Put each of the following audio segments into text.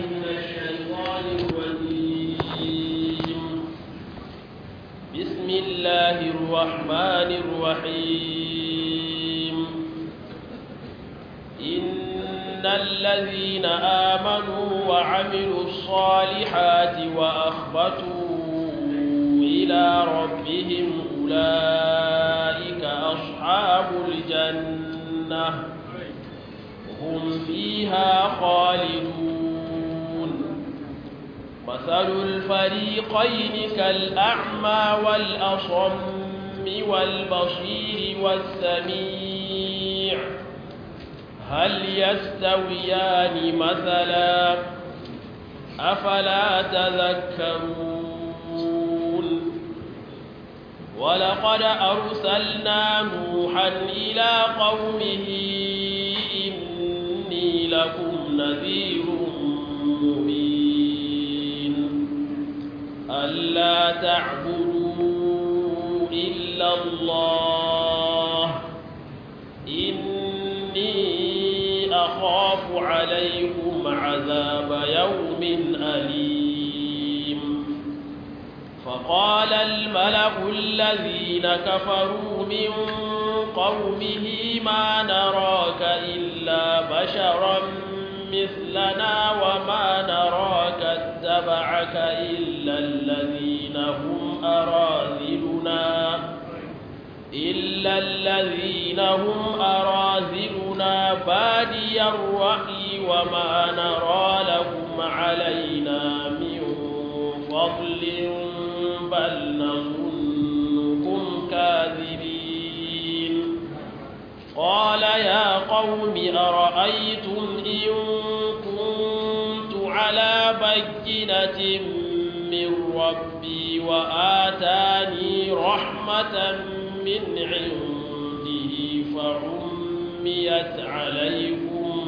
من الشيطان الرجيم بسم الله الرحمن الرحيم إن الذين آمنوا وعملوا الصالحات وأخبتوا إلى ربهم أولئك أصحاب الجنة هم فيها خالدون مثل الفريقين كالأعمى والأصم والبصير والسميع هل يستويان مثلا أفلا تذكرون ولقد أرسلنا نوحا إلى قومه إني لكم نذير مبين ألا تعبدوا إلا الله إني أخاف عليكم عذاب يوم أليم فقال الملأ الذين كفروا من قومه ما نراك إلا بشرا مثلنا وما نراك اتبعك إلا الذين هم أراذلنا إلا الذين هم أراذلنا بادي الرأي وما نرى لكم علينا من فضل بل نظنكم كاذبين قال يا قوم أرأيتم إن كنت على بينة من ربي وآتاني رحمة من عنده فعميت عليكم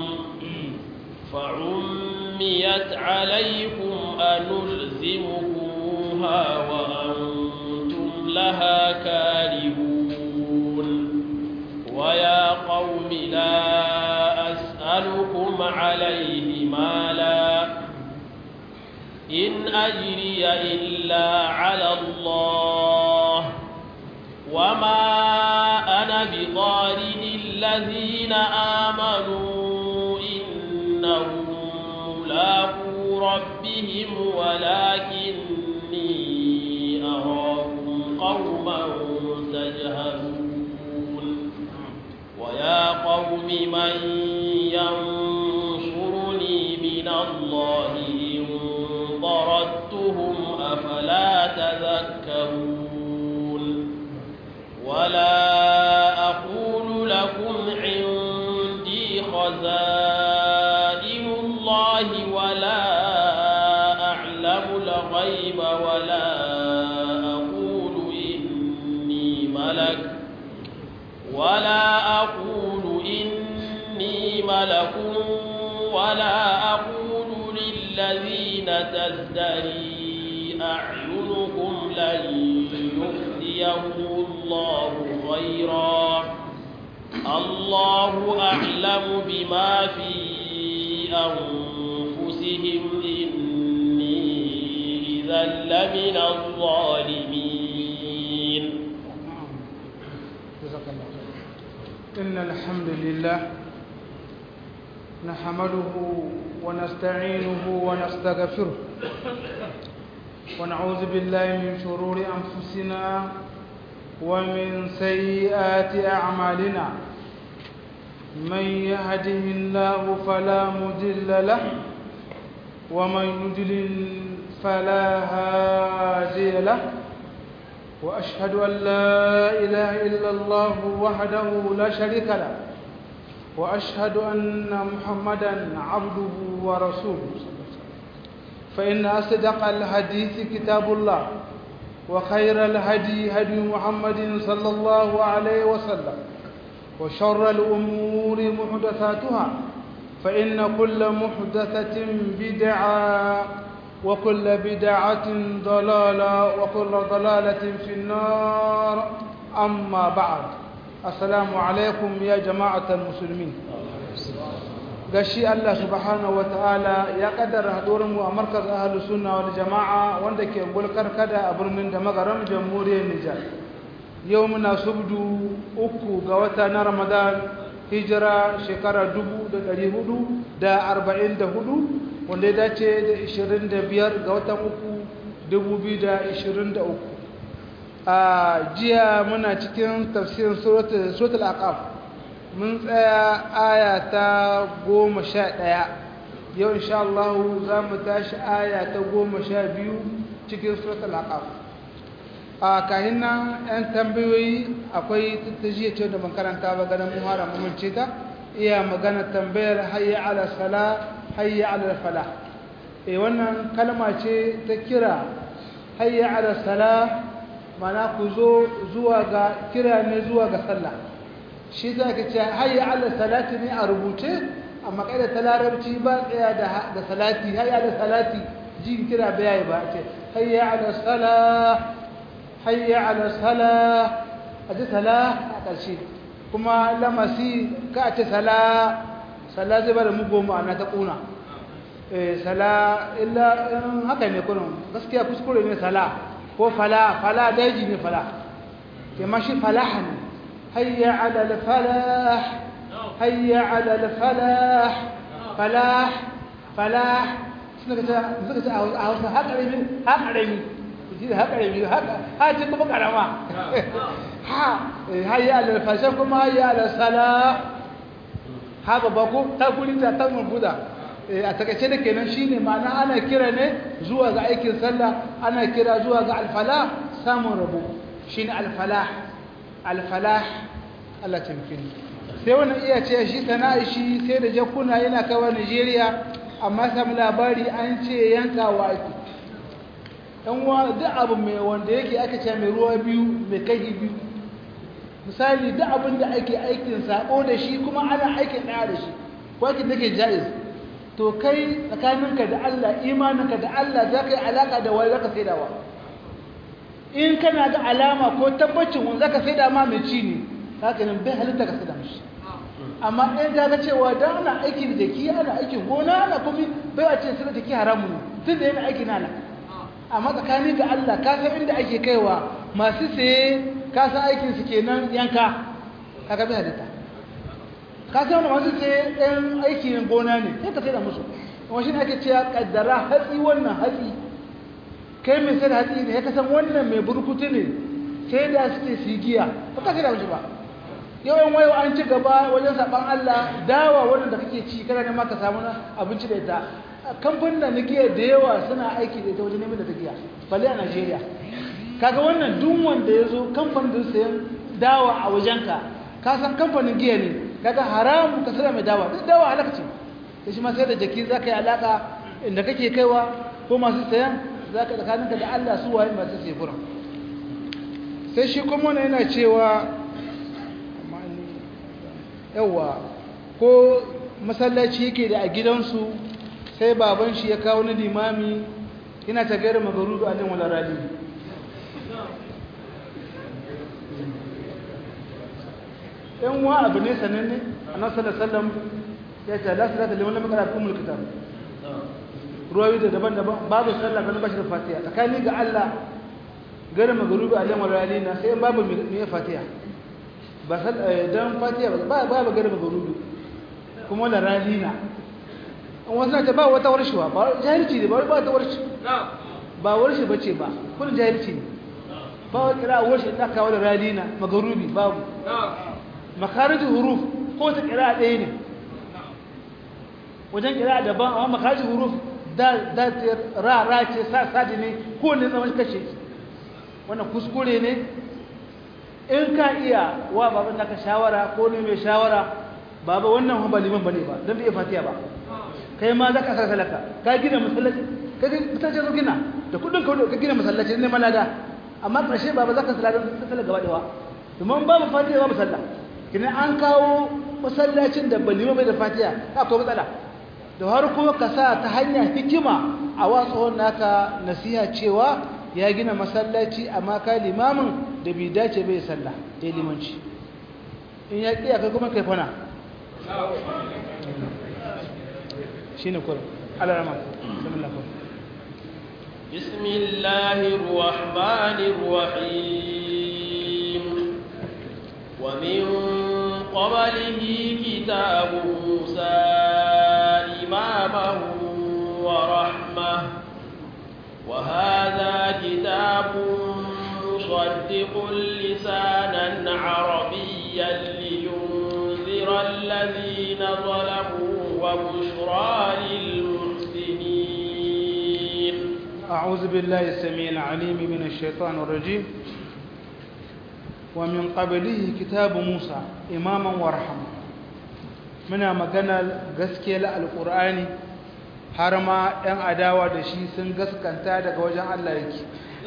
فعميت عليكم أنلزمكموها وأنتم لها كارهون ويا قوم لا أسألكم عليه مالا إن أجري إلا على الله وما أنا بطارد الذين آمنوا إنهم ملاقو ربهم ولكني أراكم قوما تجهلون ويا قوم من ينصرني من الله إن طردتهم أفلا تذكرون ولا أقول لكم عندي خزائن الله ولا أعلم الغيب ولا أقول إني ملك ولا أقول إني ملك ولا أقول للذين تزدري أعينكم لن يؤتيهم الله خيرا الله أعلم بما في أنفسهم إني إذا لمن الظالمين إن الحمد لله نحمده ونستعينه ونستغفره ونعوذ بالله من شرور أنفسنا ومن سيئات أعمالنا من يهده الله فلا مضل له ومن يضلل فلا هادي له وأشهد أن لا إله إلا الله وحده لا شريك له وأشهد أن محمدا عبده ورسوله فإن أصدق الحديث كتاب الله وخير الهدي هدي محمد صلى الله عليه وسلم وشر الأمور محدثاتها فإن كل محدثة بدعة وكل بدعة ضلالة وكل ضلالة في النار أما بعد السلام عليكم يا جماعة المسلمين gashi Allah subhanahu wataala ya kaddara haduwar mu a markaz ahlus sunna wal jamaa wanda ke gulkar kada a birnin da magaram jamhuriyar Nijar yau muna subdu uku ga wata na Ramadan hijira shekara 1444 wanda ya dace da 25 ga watan uku 2023 a jiya muna cikin tafsirin suratul aqaf mun tsaya aya ta goma sha ɗaya yau insha Allah za mu tashi aya ta goma sha biyu cikin suratul aqaf a kahin nan 'yan tambayoyi akwai tattajiya ce da makaranta ba ganin muhara mamince ta iya magana tambayar hayya ala sala hayya ala fala e wannan kalma ce ta kira hayya ala sala mana ku zo zuwa ga kira ne zuwa ga sallah shi za ka ce hayya ala salati ne a rubuce amma kai da ta larabci ba tsaya da salati hayya ala salati jin kira bai ba ce hayya ala sala hayya ala sala a ji sala a ƙarshe kuma lamasi ka ce sala sala zai bada mugu ma'ana ta ƙuna sala illa haka ne kunan gaskiya kuskure ne sala ko fala fala daji ne fala ke mashi falaha ne hayya ala falah hayya ala falah falah falah suna ka ce a hausa haƙarami haƙarami haƙarami ha ce kuma ƙarama ha hayya ala fashe kuma hayya ala sala ha babba ko ta kuri ta ta mabuda a takaice da kenan shine ma'ana ana kira ne zuwa ga aikin sallah ana kira zuwa ga alfala samun rabo shine alfalah alfalah Allah tamkini sai wannan iya ce shi sana'a shi sai da jakuna yana kawo Najeriya amma sam labari an ce yankawa ake dan wa duk abu mai wanda yake aka ce mai ruwa biyu mai kai biyu misali duk abin da ake aikin sako da shi kuma ana aikin daya da shi ko aikin da ke jaiz to kai tsakaninka da Allah imaninka da Allah za ka yi alaka da wani zaka saidawa in kana ga alama ko tabbacin wani zaka saida ma mai ci ne haka nan bai halitta ka saida mishi amma in ka ga cewa dan ana aikin jaki ana aikin gona ana kuma bai a ce sai jaki haramu ne tun da yana aikin ana amma tsakani ga Allah ka san inda ake kaiwa masu saye ka san aikin su kenan yanka kaga bai halitta ka san wani masu saye ɗan aikin gona ne sai ka sai da musu kuma shi ne ake cewa kaddara hatsi wannan hatsi kai mai sai da hatsi ne ya kasan wannan mai burkutu ne sai da suke sigiya ba ka sai da musu ba yawan wayo an ci gaba wajen saban Allah dawa wannan da kake ci kana neman ka samu abinci da ita kamfanin da giya da yawa suna aiki da ita wajen neman da ta giya balle a Najeriya kaga wannan duk wanda ya zo kamfanin da sayan dawa a wajenka ka san kamfanin giya ne kaga haramun ka sayar mai dawa duk dawa halaka ce sai shi ma sai da jaki zaka yi alaka inda kake kaiwa ko masu sayan zaka tsakaninka da Allah su waye masu sayi gurin sai shi kuma yana cewa yawa ko masallaci yake da a gidansu sai baban shi ya kawo na limami yana ta gaira magarudu a nan wala rali yan wa abu ne sananne a nan sallallahu ya ce la salata liman lam yaqra umul kitab ruwayi da daban-daban babu sallah kan bashi da fatiha tsakani ga Allah gaira magarudu a nan wala rali na sai babu mai fatiha ba dan fatiha ba ba ba garba garudu kuma la ralina an wasu ta ba wata warshiwa ba jahilci ne ba ba ta warshi ba warshi bace ba kun jahilci ne ba wa kira warshi da kawo da ralina magarubi babu makarijin huruf ko ta kira ɗaya ne wajen kira daban amma makarijin huruf da da ra ra ce sa sadi ne ko ne zaman kashe wannan kuskure ne in ka iya wa baban naka shawara ko ne mai shawara baba wannan ba liman bane ba dan bai fatiha ba kai ma zaka sa salaka ka gina masallaci ka mutace zo gina da kudin ka ka gina masallaci ne malada amma karshe baba zaka salaka salaka gaba dawa domin babu fatiha babu sallah kina an kawo masallacin da balima bai da fatiha akwai matsala da har kuma ka sa ta hanya hikima a watsuwan naka nasiha cewa ya gina masallaci amma ka limamin da bai dace bai sallah ya limanci in ya ƙiya kai kuma kai fana shine kurum Allah rahma bismillah بسم الله الرحمن الرحيم ومن قبله كتاب موسى إماما ورحمة وهذا كتاب مصدق لسانا عربيا لينذر الذين ظلموا وبشرى للمحسنين أعوذ بالله السميع العليم من الشيطان الرجيم ومن قبله كتاب موسى إماما ورحمة muna maganar gaskiyar alƙur'ani har ma 'yan adawa da shi sun gaskanta daga wajen Allah yake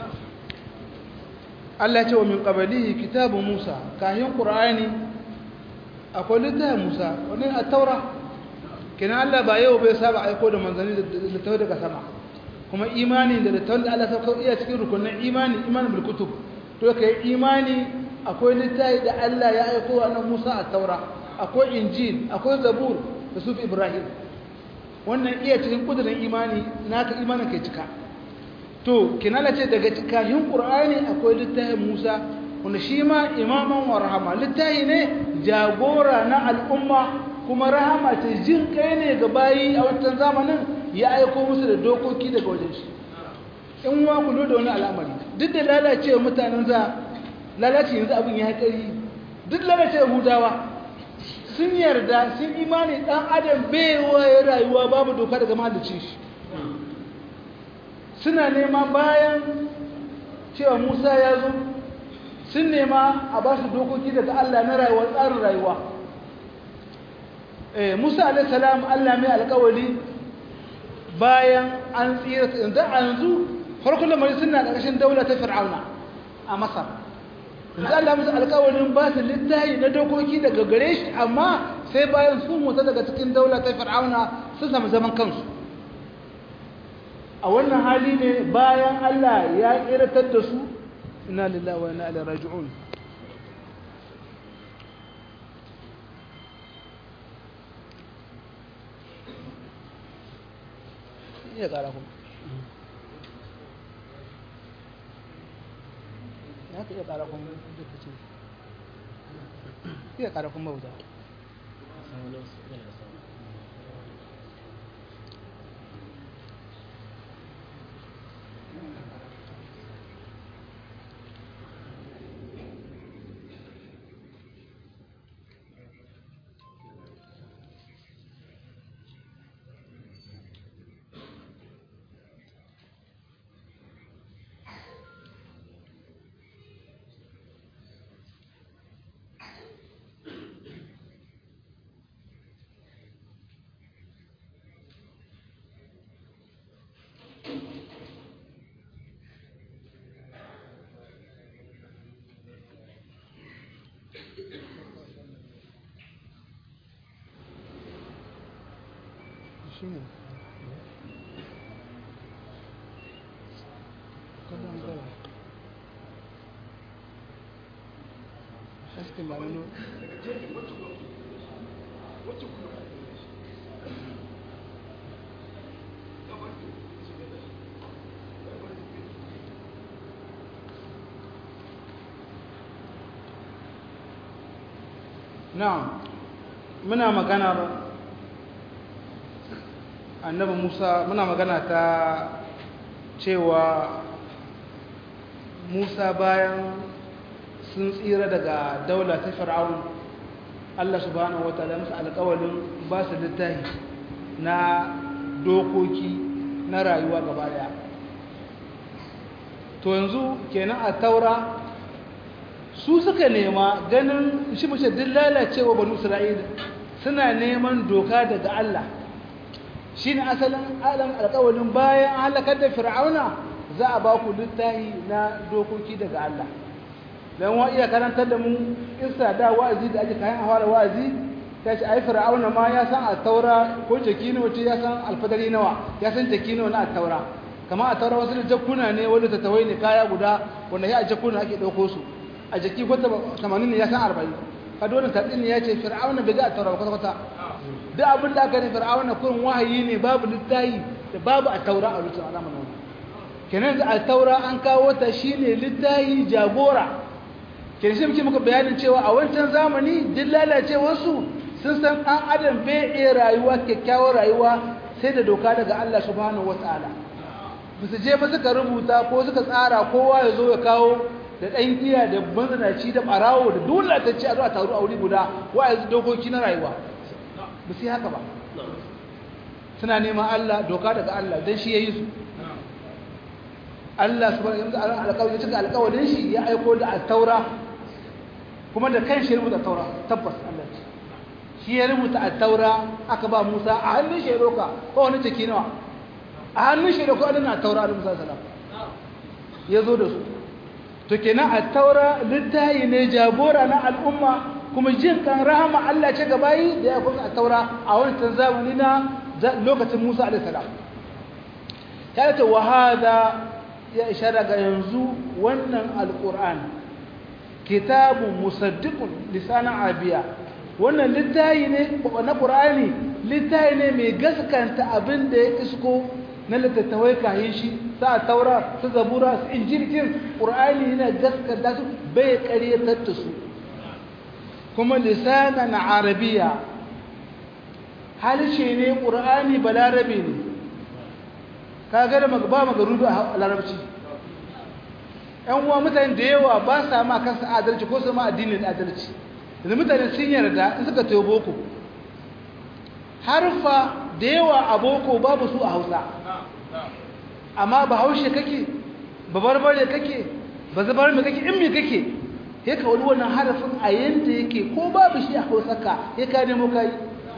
Allah ce wa min qablihi kitabu Musa kayan Qur'ani akwai littafin Musa wani a taura kina Allah ba yau bai saba aiko da manzanni da littafai daga sama kuma imani da littafin da Allah sauka iya cikin rukunin imani imani bil kutub to kai imani akwai littafi da Allah ya aiko wa Musa a taura akwai injil akwai zabur da sufi ibrahim wannan iya cikin kudurin imani naka imanin kai cika to kinala ce daga cikin qur'ani akwai littafin musa wanda shi ma imaman wa rahama littafi ne jagora na al'umma kuma rahama ce jin kai ne ga bayi a wancan zamanin ya aiko musu da dokoki daga wajen shi in wa ku da wani al'amari duk da lalacewa mutanen za lalace yanzu abin ya kari duk lalacewa hudawa sun yarda sun imani dan adam baiwa ya rayuwa babu doka daga mahalicin shi suna nema bayan cewa musa ya zo sun nema a ba su dokoki daga allah na rayuwa tsarin rayuwa musa alaihissalam allah mai alkawali bayan an tsira yanzu a yanzu farkon lamari suna ƙarƙashin daula ta fir'auna a masar yanzu Allah musu alƙawarin ba su littafi na dokoki daga gare shi amma sai bayan sun mutu daga cikin daula ta fir'auna sun samu zaman kansu a wannan hali ne bayan Allah ya ƙiratar da su ina lillahi wa ina ilaihi raji'un iya ƙara kuma ya ka iya ƙara kuma duka ce iya ƙara kuma wuta shi ne kallon gara haskin ba nuna na muna maganar annabi musa muna magana ta cewa musa bayan sun tsira daga daula ta fir'aun allah subhanahu wa ta'ala musu alƙawalin ba su littafi na dokoki na rayuwa gaba daya to yanzu kenan a taura su suka nema ganin shi mace duk lalacewa banu isra'ila suna neman doka daga allah shi ne asalin alam alƙawalin bayan halakar da fir'auna za a ba ku littahi na dokoki daga Allah don wa iya karantar da mu isa da wa'azi da ake kayan fara wa'azi ta ce ai fir'auna ma ya san a taura ko jaki ne wace ya san alfadari nawa ya san jaki nawa na a taura kama a taura wasu da jakuna ne wanda ta tawai ne kaya guda wanda ya a jakuna ake ɗauko su a jaki ko tamanin ne ya san arba'in ka dole tadin ya ce fir'auna bai ga taura kwata kwata duk abin da aka ne fir'auna kurin wahayi ne babu littayi da babu a taura a lokacin zamanin wannan kenan da a taura an kawo ta shine littayi jagora kenan shi muke muka bayanin cewa a wancan zamani duk lalacewarsu sun san an adam bai iya rayuwa kyakkyawar rayuwa sai da doka daga Allah subhanahu wataala ba su je ba suka rubuta ko suka tsara kowa ya zo ya kawo da ɗan giya da mazanaci da ɓarawo da dole ta ce a zuwa taru a wuri guda wa yanzu dokoki na rayuwa ba su yi haka ba suna neman Allah doka daga Allah don shi ya yi su Allah su bane yanzu alƙawari ya cika alƙawarin shi ya aiko da taura kuma da kan shi ya rubuta taura tabbas Allah shi ya rubuta taura aka ba Musa a hannun shi ya roka ko wani ciki nawa a hannun shi da ko na taura da Musa sallam ya zo da su to kenan a taura littayi ne jagora na al'umma kuma jin kan rahama Allah ce gabayi da ya kuma a taura a wancan zamani na lokacin Musa alaihi salam ta ce wa hada ya ishara ga yanzu wannan alquran kitabun musaddiqun lisanan arabiya wannan littayi ne na qur'ani littayi ne mai gaskanta abin da ya isko na littattafai kayan shi sa taura su zabura su injirgin ƙur'ani yana gaskata su bai ƙaryatar da su kuma lisanan arabiya halishe ne ƙur'ani balarabe ne ka gada ba magarudu a larabci ‘yan uwa mutane da yawa ba sa ma kansa adalci ko su ma addinin adalci da mutane sun yarda in suka tayo boko harfa da yawa a boko babu su a hausa amma ba haushe kake ba barbare kake ba zabar mai kake in mai kake ya ka wani wannan harafin a yanda yake ko babu shi a hausaka ya ka nemo kai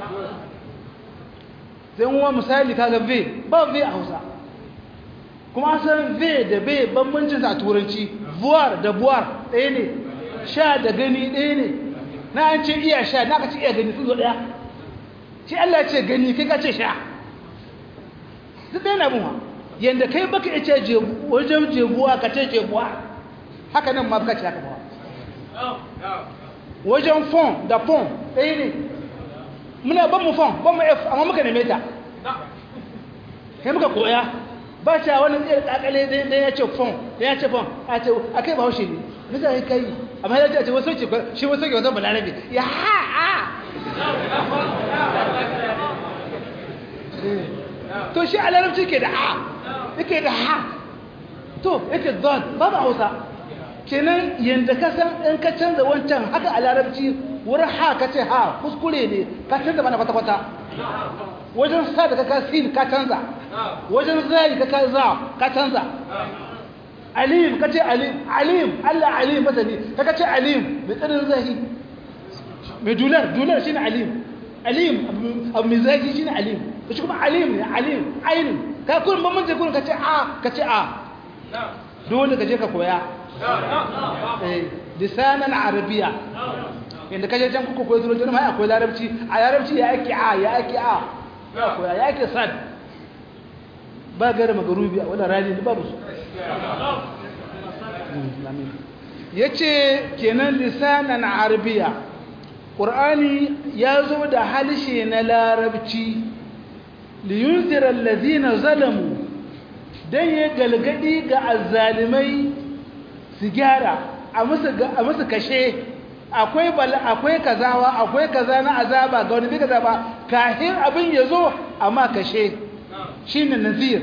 zai uwa misali kaga v ba v a hausa kuma san v da v bambancin a turanci vuwar da buwar ɗaya ne sha da gani ɗaya ne na an ce iya sha na ka ce iya gani sun zo ɗaya shi Allah ce gani kai ka ce sha duk ɗaya na buwa yadda kai baka ya ce wajen jebuwa ka ce jebuwa haka nan ma baka ce haka bawa wajen fon da fon ɗaya ne muna ban mu fon ban mu f amma muka neme ta kai muka koya ba ce wani tsaye kakale ɗaya ya ce fon ɗaya ya ce fon a ce a kai ba haushe ne nisa ya kai amma ya ce wasu ce shi wasu ke wasan balarabe ya ha ha to shi a larabci ke da a yake da ha to yake don babu hausa kenan yadda ka san in ka canza wancan haka a larabci wurin ha ka ce ha kuskure ne ka canza mana kwata-kwata wajen sa da ka sin ka canza wajen zai ka ka za ka canza alim ka ce alim alim allah alim masani ka ka ce alim mai tsirin zahi mai dular dular shi ne alim alim abu mai zahi shi ne alim shi kuma alim ne alim ainihin ka kurin bambanci kurin ka ce a ka ce a dole ka je ka koya lisanan arabiya yadda kaje can kuka koyi turanci ma akwai larabci a larabci ya ake a ya ake a ya koya ya ake sad ba gara magarubi a wadda rani ba musu ya ce kenan lisanan arabiya ƙur'ani ya zo da halshe na larabci liyunzirar lazina zalamu don ya galgadi ga azzalimai su gyara a musu kashe akwai akwai kazawa akwai kaza na azaba ga wani bi kaza ba kahin abin ya zo amma kashe shine nazir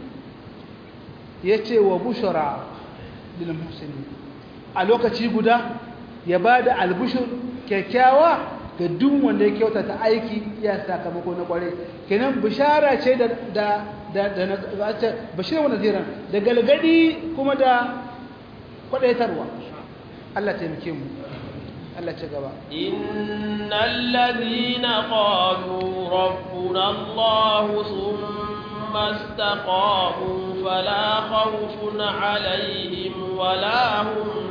yace wa bushara lil muhsinin a lokaci guda ya bada albushur kyakkyawa ga duk wanda ya kyautata aiki ya sakamako na kware kenan bishara ce da da da da bashir wa naziran da galgadi kuma da kwadaitarwa Allah taimake mu Allah ci gaba innal ladhina qalu rabbuna Allah thumma istaqamu fala khawfun alaihim wala hum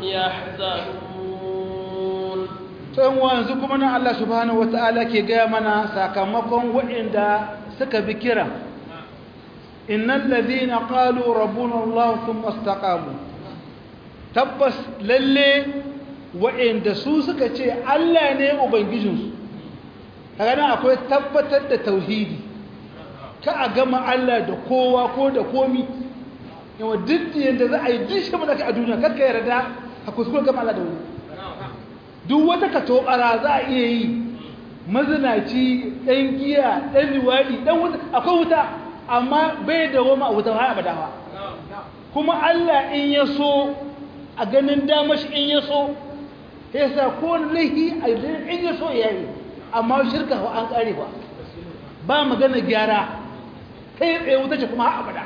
yahzanun to yanzu kuma nan Allah subhanahu wataala ke gaya mana sakamakon waɗanda suka bi kira innal ladhina qalu rabbuna Allah thumma istaqamu tabbas lalle wa'anda su suka ce Allah ne ubangijinsu kaga nan akwai tabbatar da tauhidi ka a gama Allah da kowa ko da komi yawa duk yadda za a yi duk shi a duniya kakka yarda a kuskure gama Allah da wani duk wata katobara za a iya yi mazinaci ɗan giya ɗan liwaɗi ɗan wuta akwai wuta amma bai da goma a wuta har abada ba kuma Allah in ya so a ganin damashi in ya so ya sa ko laihi a in ya so ya yi amma shirka ba an ƙare ba ba magana gyara kai tsaye wuta ce kuma har abada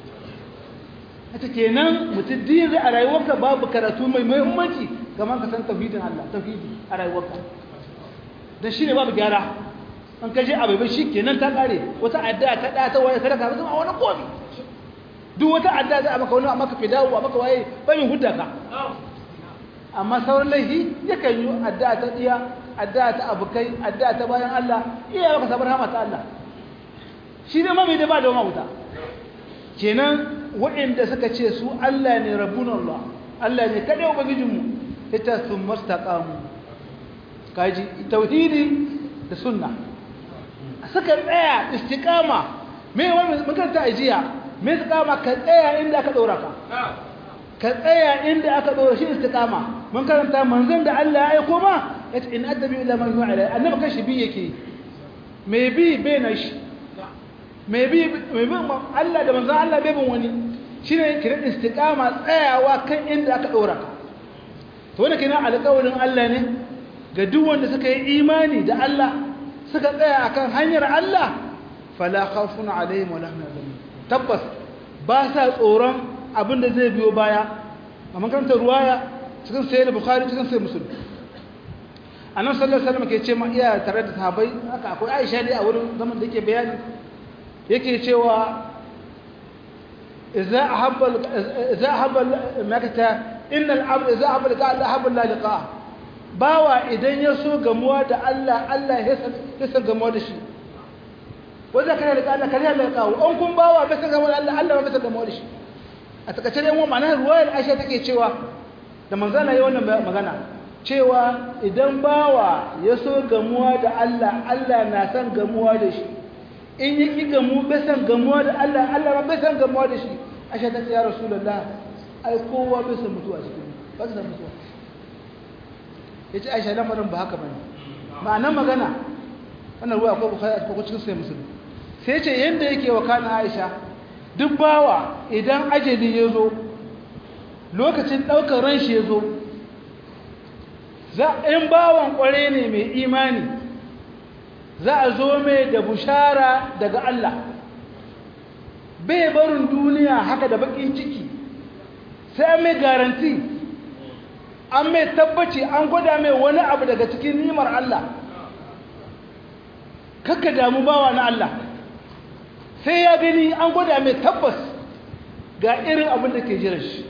hata kenan mutum din zai a rayuwarka babu karatu mai muhimmanci kamar ka san tauhidin Allah tauhidi a rayuwarka dan shine babu gyara an kaje abai bai kenan ta kare wata addu'a ta da ta waye sadaka ba wani komi duk wata addu'a za a maka wani a maka fidawo a maka waye bai hudda ka amma sauran laifi yakan yi addu'a ta diya addu'a ta abukai addu'a ta bayan Allah iya maka sabar hama ta Allah shi ne ma bai da ba da wuta kenan waɗanda suka ce su Allah ne rabbun Allah Allah ne kaɗai ubangijinmu ita sun mastaqamu kaji tauhidi da sunna suka tsaya istiqama me wani makaranta ajiya me istiqama ka tsaya inda aka ɗora ka ka tsaya inda aka ɗora shi istiqama mun karanta manzon da Allah ya aiko ma yace in adabi ila man yu'a alai annabi kashi bi yake me bi bai na shi me bi me bi Allah da manzon Allah bai bin wani shine kiran istiqama tsayawa kan inda aka ɗora ka to wannan kenan alƙawarin Allah ne ga duk wanda suka yi imani da Allah suka tsaya akan hanyar Allah fala khawfun alaihim wala hum yahzanun tabbas ba sa tsoron abin da zai biyo baya a makarantar ruwaya cikin sayyid bukhari cikin sayyid muslim annabi sallallahu alaihi wasallam ke ce ma iya tare da sahabbai haka akwai Aisha dai a wurin zaman da yake bayani yake cewa idza ahabba idza ahabba makata inna al-abd idza ahabba liqa Allah ahabba la liqa bawa idan ya so gamuwa da Allah Allah ya san gamuwa da shi wanda kana liqa Allah kana liqa an kun bawa bai san gamuwa da Allah Allah bai san gamuwa da shi a takaice dai wannan ma'anar ruwayar Aisha take cewa da manzana yi wannan magana cewa idan bawa ya so gamuwa da Allah Allah na san gamuwa da shi in yi ki gamu bai san gamuwa da Allah Allah ba bai san gamuwa da shi Aisha ta ce ya Rasulullah ai kowa bai san mutuwa cikin ba san mutuwa yace Aisha lamarin ba haka bane ma'anar magana wannan ruwa akwai Bukhari akwai cikin sai Muslim sai ce yanda yake wa kana Aisha duk bawa idan ajali ya zo lokacin ɗaukar ran shi ya zo in bawan ƙware ne mai imani za a zo mai da bushara daga Allah bai barin duniya haka da bakin ciki sai an mai garanti an mai tabbaci an gwada mai wani abu daga cikin nimar Allah kakka damu bawa na Allah sai ya gani an gwada mai tabbas ga irin abin da ke jiran shi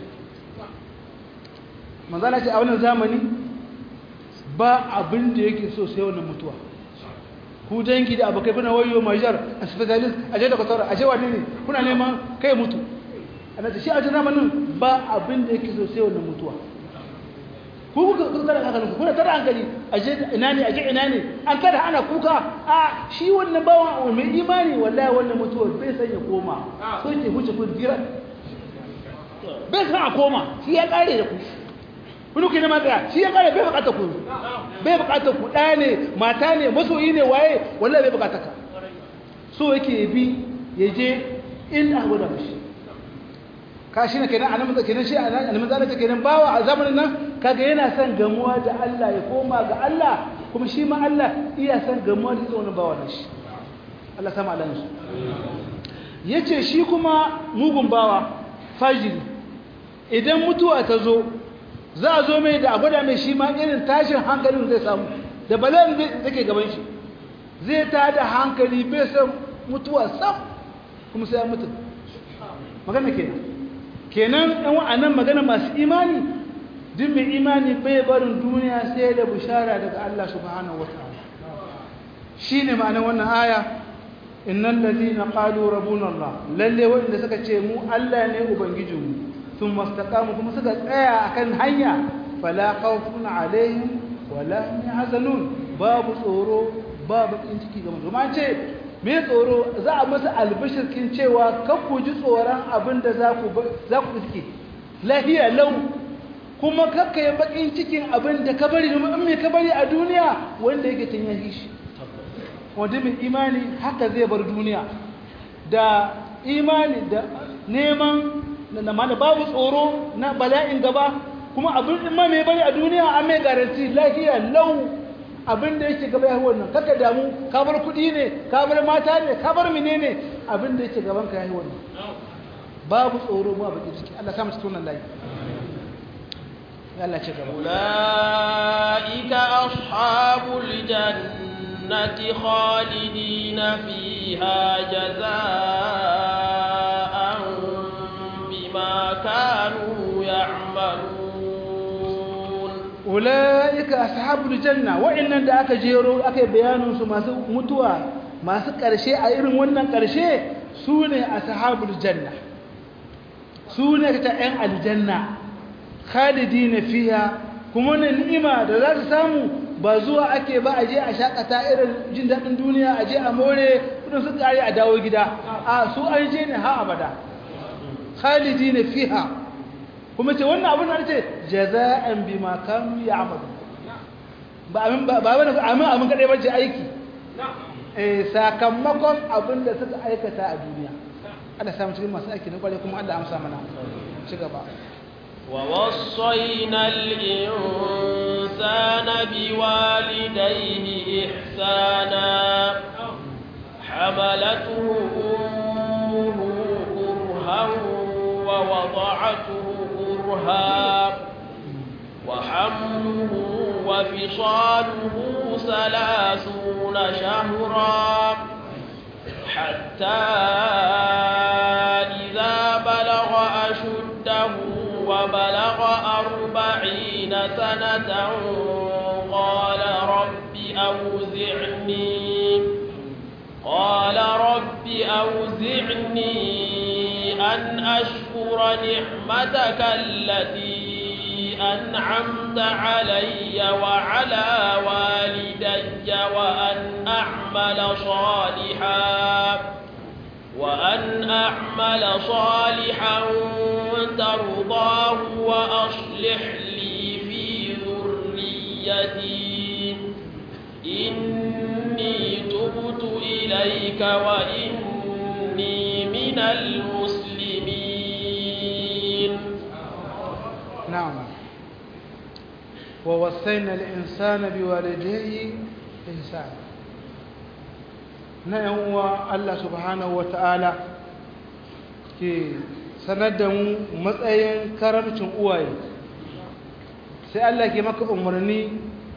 manzana ce a wannan zamani ba abin da yake so sai wannan mutuwa ku dangi da abokai kuna wayo majar a specialist a je da kwatara a je wani ne kuna neman kai mutu a na shi a jin zamanin ba abin da yake so sai wannan mutuwa ku kuka tara hankalinku kuna tara hankali a je ina ne a je ina ne an kada ana kuka a shi wannan bawan mai imani wallahi wannan mutuwa bai san ya koma so ke huce kun dira bai san a koma shi ya kare da ku wani ke nema tsaya shi ya kare bai bukatar ku bai bukatar ku ɗaya ne mata ne masoyi ne waye wallahi bai bukatar ka so yake bi ya je in a gwada mashi ka shi ne kenan a nan kenan shi a nan zalata kenan bawa a zamanin nan kaga yana son gamuwa da Allah ya koma ga Allah kuma shi ma Allah iya son gamuwa da wani bawa na shi Allah sama Allah su yace shi kuma mugun bawa fajiri idan mutuwa ta zo za a zo mai da a gwada mai shi ma irin tashin hankalin zai samu da bala'in da ke gaban shi zai ta da hankali bai san mutuwa sam kuma sai ya mutu magana kenan kenan ɗan wa'annan magana masu imani duk mai imani bai barin duniya sai da bishara daga Allah subhanahu wata'ala shi ne ma'anar wannan aya innan lalina ƙalu rabun Allah lalle waɗanda suka ce mu Allah ne ubangijinmu sun mastakamu kuma suka tsaya akan hanya fala khawfun alaihim wala hum yahzanun babu tsoro babu bakin ciki ga mutum an ce me tsoro za a masa albishirkin cewa kan ku ji tsoron abin da za ku za ku iske lahiya lau kuma kakka yi bakin cikin abin da ka bari domin in me ka bari a duniya wanda yake tun yahi shi wanda mai imani haka zai bar duniya da imani da neman na mana babu tsoro na bala'in gaba kuma abin ma mai bari a duniya an mai garanti lafiya lau abin da yake gaba yahi wannan kaka damu ka bar kuɗi ne ka bar mata ne ka bar mine ne abin da yake gaban ka yahi wannan babu tsoro ba baki ciki Allah sa mu cikin wannan layi Allah ce gaba ulaika ashabul jannati khalidina fiha jazaa bima kanu ya'malun ulaika ashabul janna wa'annan da aka jero aka yi bayanin su masu mutuwa masu karshe a irin wannan karshe su ne ashabul janna su ne ta ‘yan aljanna khalidi na fiya kuma wani ni'ima da za su samu ba zuwa ake ba a je a shakata irin jin daɗin duniya a je a more kudin su ƙari a dawo gida a su an je ne ha abada khalidi na fiya kuma ce wannan abin da ce jaza'an bi ma kanu ya amadu ba abin ba wani amin abin kaɗai bace aiki sakamakon abin da suka aikata a duniya Allah samu cikin masu aiki na kware kuma Allah amsa mana ci gaba ووصينا الإنسان بوالديه إحسانا حملته أمه كرها ووضعته كرها وحمله وفصاله ثلاثون شهرا حتى إذا بلغ أشده وبلغ أربعين سنة قال رب أوزعني قال رب أوزعني أن أشكر نعمتك التي أنعمت علي وعلى والدي وأن أعمل صالحا وأن أعمل صالحا ترضاه وأصلح لي في ذريتي إني تبت إليك وإني من المسلمين نعم ووصينا الإنسان بوالديه إحسانا na ‘yan uwa Allah subhanahu wa ta'ala ke sanar da mu matsayin karamcin uwaye sai Allah ke maka umarni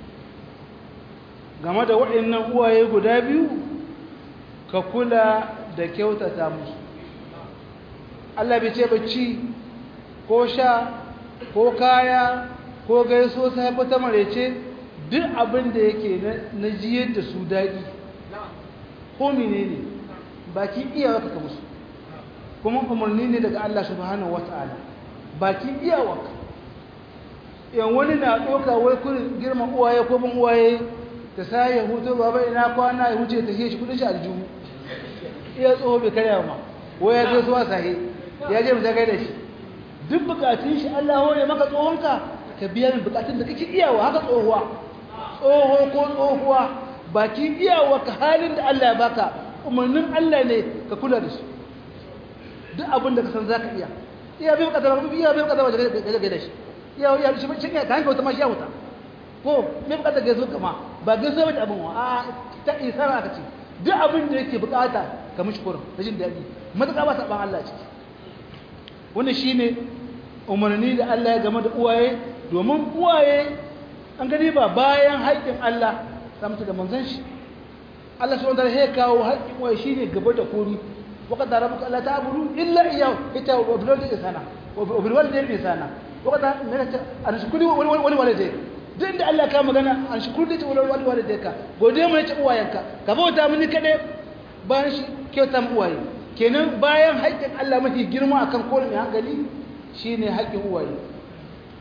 game da waɗannan uwaye guda biyu ka kula da kyautata musu Allah bai ce bacci ko sha ko kaya ko gaiso sai ta marece duk abin da yake na jiyar da su daɗi ko menene baki iyawarka ka musu kuma umarni ne daga Allah subhanahu wata'ala baki iyawarka yan wani na ɗauka wai kurin girma uwaye ko bin uwaye ta sa ya hutu baba ina kwana ya wuce ta shi kudin shi aljihu iya tsoho bai karya ma wai ya zo suwa sahi ya je mu ta da shi duk bukatun shi Allah hore maka tsohonka ka biya min bukatun da kake iyawa haka tsohuwa tsoho ko tsohuwa baki iyawa ka halin da Allah ya baka umarnin Allah ne ka kula da su duk abin da ka san zaka iya iya bai bukata ba iya bai bukata ba ga da shi iya iya shi shi ka hanka wata ma shi ya wuta ko me bukata ga zo kama ba ga zo da abin wa a ta isara aka ce duk abin da yake bukata ka mishi kurin da jin daɗi matuƙa ba saban Allah ciki wannan shine umarni da Allah ya game da uwaye domin uwaye an gani ba bayan haƙƙin Allah samta da manzon shi Allah subhanahu wa ta'ala ya kawo haƙƙin uwaye shine gaba da komi وقد ربك الا تعبدوا الا اياه انت وبالوالدين احسانا وبالوالدين احسانا وقد ان شكري ولوالديك duk da Allah ka magana an shukuru da ta wani walidayka gode mai ta uwayenka ka bauta mini kaɗai bayan shi kyauta mu uwaye kenan bayan haƙƙin Allah mafi girma akan kowane mai hankali shine haƙƙin uwaye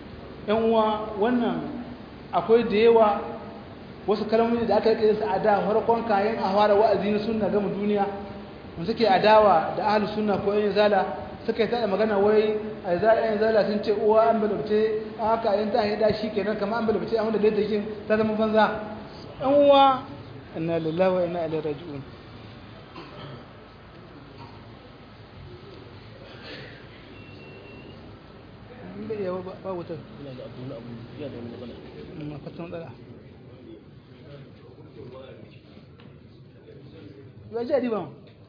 yan uwa wannan akwai da yawa wasu kalmomi da aka yi su a da farkon kayan a fara wa'azi na sunna gama duniya mun suke adawa da ahli sunna ko yan zala suka yi tada magana wai a za yan zala sun ce uwa an balabce haka yan ta hida shi kenan kamar an balabce an da da kin ta zama banza yan uwa inna lillahi wa inna ilaihi raji'un bai yawa ba wutar ina da abu na abu ya da wani matsala ma fatan matsala ya ji adiban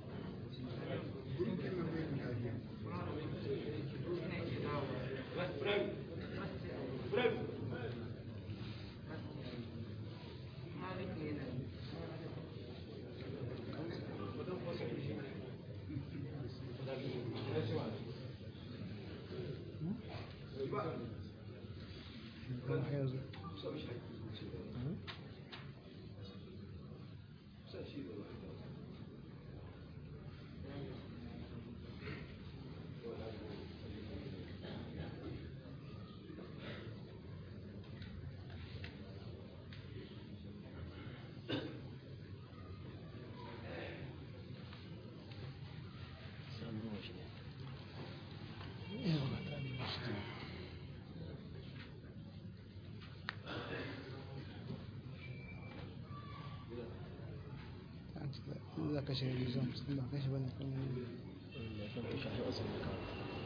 za ka shiga rizon sun ba kashi bane kan wani na san ka shafi asibiti ka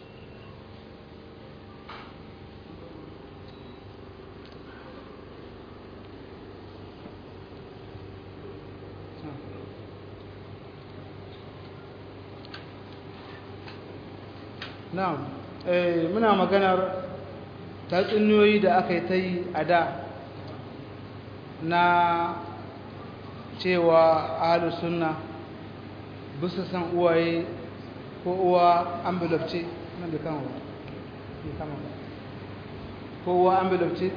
na'am eh muna maganar tatsuniyoyi da aka yi ta yi a da na cewa ahalus sunna bisa san uwaye ko uwa envelope ce nan da kama ba bai kama ba ko uwa envelope ce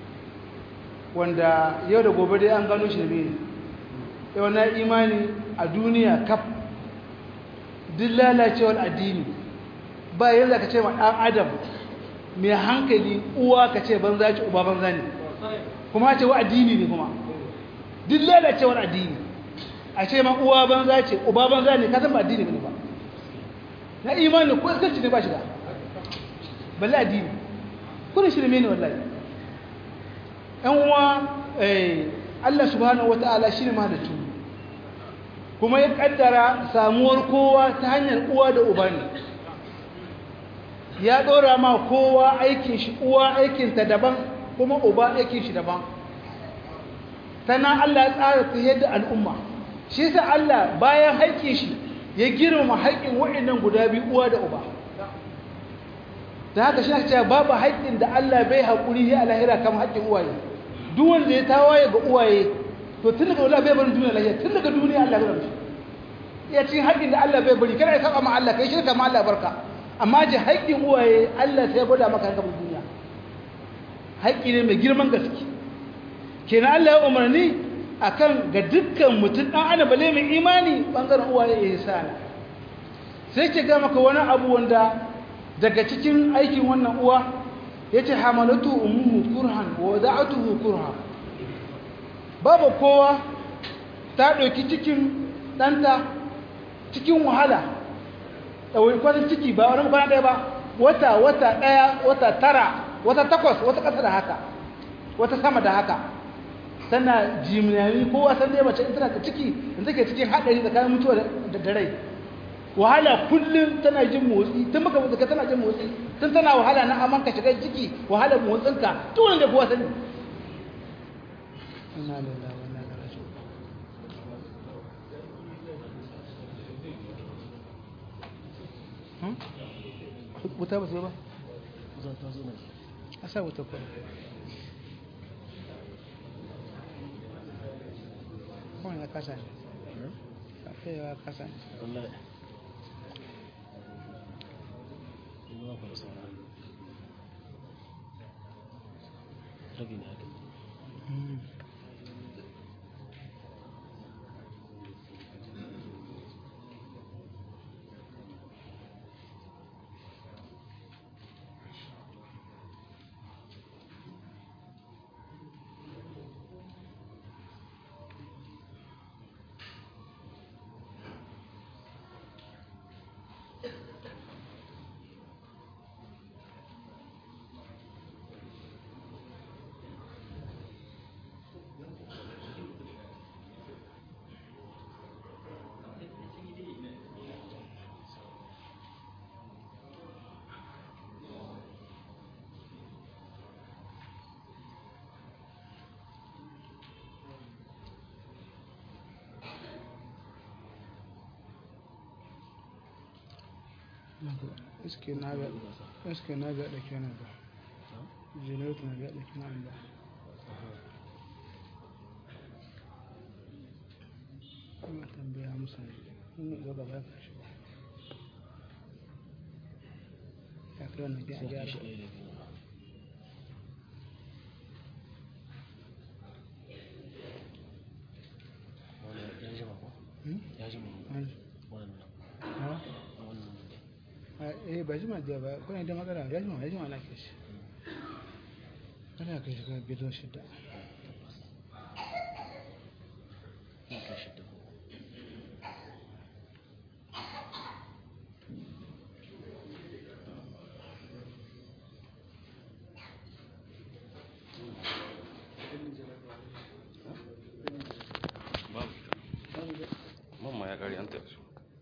wanda yau da gobe dai an gano shirme ne yau na imani a duniya kaf duk lalacewar addini ba yanzu ka ce ma ɗan adam mai hankali uwa ka ce banza ce uba banza ne kuma ce wa addini ne kuma duk lalacewar addini a ce ma uwa banza ce uba banza ne ka san ba addini ne ba na imani ko iskanci ne ba shi da balle addini kuna shirme ne wallahi yan uwa Allah subhanahu wata'ala shine mahalicci kuma ya kaddara samuwar kowa ta hanyar uwa da uba ne ya dora ma kowa aikin shi uwa aikin ta daban kuma uba aikin shi daban tana Allah ya tsara ta yadda al'umma shi yasa Allah bayan haƙƙin shi ya girmama haƙƙin waɗannan guda biyu uwa da uba da haka shi ake cewa babu haƙƙin da Allah bai haƙuri ya alahira kamar haƙƙin uwaye duk wanda ya tawaye ga uwaye to tun daga wala bai barin duniya lahiya tun daga duniya Allah bai barin ya cikin haƙƙin da Allah bai bari kada ya saba ma Allah kai shirka ma Allah barka amma ji haƙƙin uwaye Allah sai ya gwada maka gaban duniya haƙƙi ne mai girman gaske kenan Allah ya umarni akan ga dukkan mutum dan ana bale mai imani bangaren uwaye ya sana sai ke ga maka wani abu wanda daga cikin aikin wannan uwa yace hamalatu ummuhu kurhan wa wada'atuhu kurha babu kowa ta ɗauki cikin ɗanta cikin wahala ɗauki kwanan ciki ba wani kwana ɗaya ba wata wata ɗaya wata tara wata takwas wata ƙasa da haka wata sama da haka tana jimnani kowa san dai mace in tana da ciki in take cikin haɗari tsakanin mutuwa da rai wahala kullum tana jin motsi tun baka mutu tana jin motsi tun tana wahala na aman ka shiga ciki wahalar motsinka duk wanda kowa sani inna lillahi wa inna ilaihi raji'un wuta ba sai ba za ta zo nan a sa wuta kuma kawai ya kasa ne kafin ya kasa ne wallahi in ba ku da saura rabi ne haka iske na ga iske na ga da kenan ba generator na ga da kenan ba kuma tambaya musu ne ga gaba ka shi ya kai wannan biya sai gyara shi ɗaya da biyu wani ya jima ko Hmm? ya jima An- wannan ha? wannan A- eh ba jima da ba kuna da matsala ya jima ya jima na kai shi ana kai shi ga bidon shida ya kai shi dubu mamma ya kare an tafi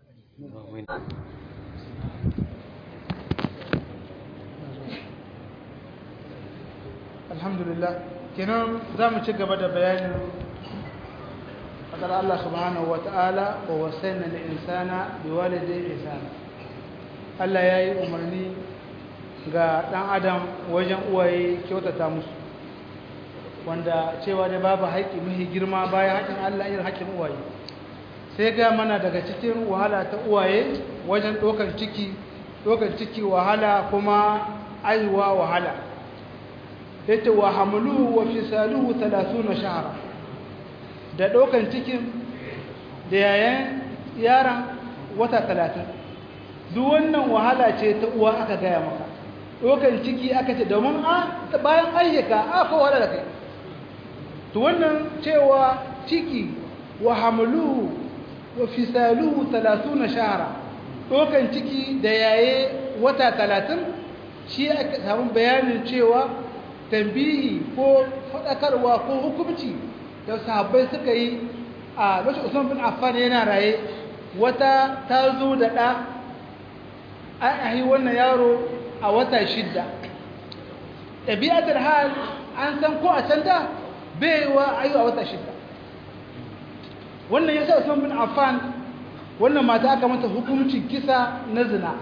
alhamdulillah kenan za mu ci gaba da bayanin fadar Allah subhanahu wa ta'ala wa wasaina lil insana bi walidayhi ihsana Allah yayi umarni ga dan adam wajen uwaye kyautata musu wanda cewa da babu haƙƙi mahi girma bayan haƙƙin Allah irin haƙƙin uwaye sai ga mana daga cikin wahala ta uwaye wajen ɗaukar ciki ɗaukar ciki wahala kuma aiwa wahala yace wa hamluhu wa fisaluhu 30 shahra da dokan cikin da yayan yaran wata 30 duk wannan wahala ce ta uwa aka gaya maka dokan ciki aka ce domin a bayan ayyuka aka wahala da kai to wannan cewa ciki wa hamluhu wa fisaluhu 30 shahra dokan ciki da yaye wata 30 shi aka samu bayanin cewa tambihi ko faɗakarwa ko hukumci da sahabbai suka yi a lokacin Usman bin Affan yana raye wata ta zo da ɗa an ahi wannan yaro a wata shidda ɗabi'atar hal an san ko a can da bai wa ayu a wata shidda wannan yasa Usman bin Affan wannan mata aka mata hukuncin kisa na zina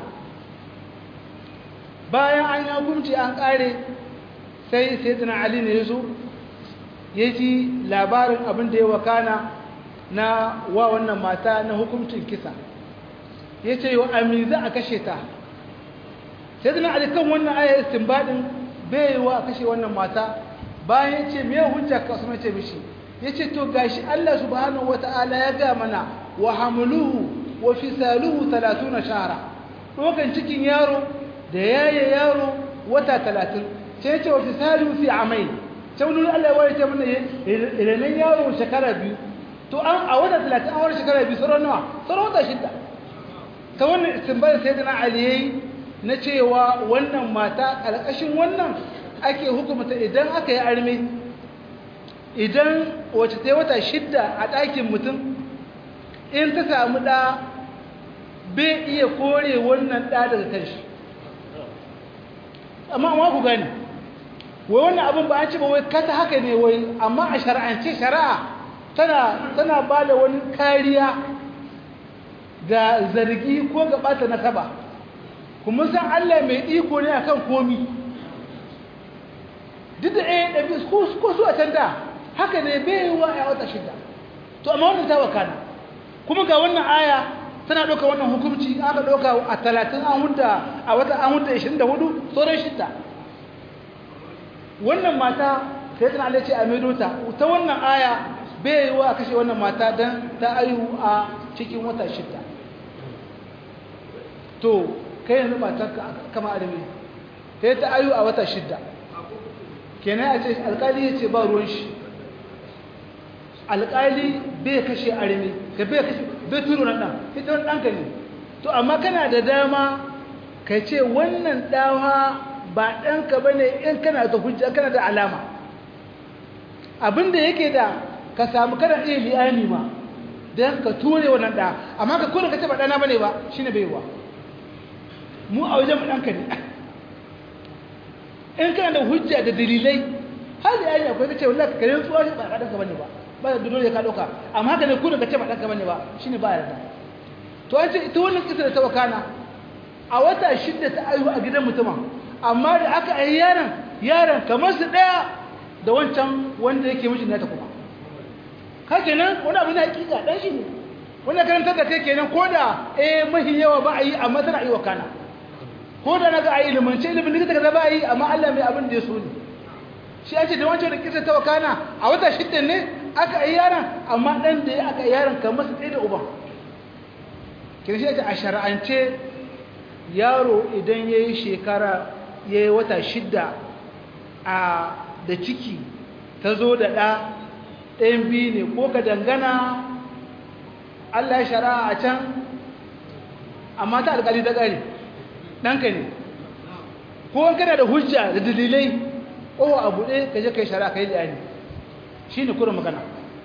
bayan an yi hukunci an ƙare sai sayyidina ali ne yazo ya ji labarin abin da ya wakana na wa wannan mata na hukuncin kisa ya ce yau amin za a kashe ta sayyidina ali kan wannan ayar istinbadin bai wa a kashe wannan mata bayan ya ce me hujja ka su ce mishi ya ce to gashi Allah subhanahu wata'ala ya ga mana wa hamluhu wa fisaluhu 30 shahara dokan cikin yaro da yaye yaro wata 30 sai ce wa fisalu fi amai sai wani Allah ya ce mana ilanen yaro shekara biyu to an a wata 30 an wani shekara biyu sauran nawa sauran wata shida ta wannan istinbar sai da na aliyayi na cewa wannan mata ƙarƙashin wannan ake hukumta idan aka yi arme idan wace ta wata shidda a ɗakin mutum in ta samu ɗa bai iya kore wannan ɗa daga kanshi amma amma ku gani wai wannan abin ba an ce ba wai kata haka ne wai amma a shari'ance shari'a tana tana ba da wani kariya ga zargi ko ga ɓata nasaba kuma san Allah mai iko ne akan komi duk da eh ɗabi ko su a can da haka ne bai yi wa a wata shida to amma wannan ta wakana kuma ga wannan aya tana ɗauka wannan hukumci aka ɗauka a talatin an hudda a wata an hudda ishirin da hudu sauran shidda wannan mata sai tana Allah ce a maido ta ta wannan aya bai yi wa a kashe wannan mata don ta aihu a cikin wata shidda to kai yanzu matarka kama arme sai ta aihu a wata shidda kenan a ce alkali ya ce ba ruwan shi alkali bai kashe arme ka bai kashe bai turo nan ɗan ita wani ɗanka ne to amma kana da dama ka ce wannan ɗawa ba ɗanka ba ne in kana da hujja kana da alama abinda yake da ka samu kana iya liyani ma don ka ture wannan ɗa amma ka kone ka ce ba ɗana ba ne ba shi ne baiwa mu a wajen ɗanka ne in kana da hujja da dalilai har da yayi akwai kace wallahi kare tsuwa shi ba ɗanka bane ba ba da dole ka ɗauka amma haka ne kone ka ce ba ɗanka bane ba shine ba yarda to an ce ita wannan kisa da ta wakana a wata shidda ta aihu a gidan mutumin amma da aka ai yaron yaron kamar su daya da wancan wanda yake mijin nata kuma ka kenan wani abu na hakika dan shi ne wannan karantar da kai kenan ko da eh mahi yawa ba a yi amma tana yi wa kana ko da naga a ilimance ilimin likita kaza ba a yi amma Allah mai abin da ya so ne shi ake da wancan da kisa ta wakana a wata shidda ne aka yi yaron amma dan da ya aka yi yaron kamar su ɗaya da uban kira shi ake a shara'ance yaro idan ya yi shekara ya yi wata shidda a da ciki ta zo da ɗa ɗayan biyu ne ko ka dangana Allah ya shara'a a can amma ta alƙali ta ƙari ɗanka ne ko kana da hujja da dalilai ko a buɗe ka je ka yi shara'a ka yi liyani shi ne kurin magana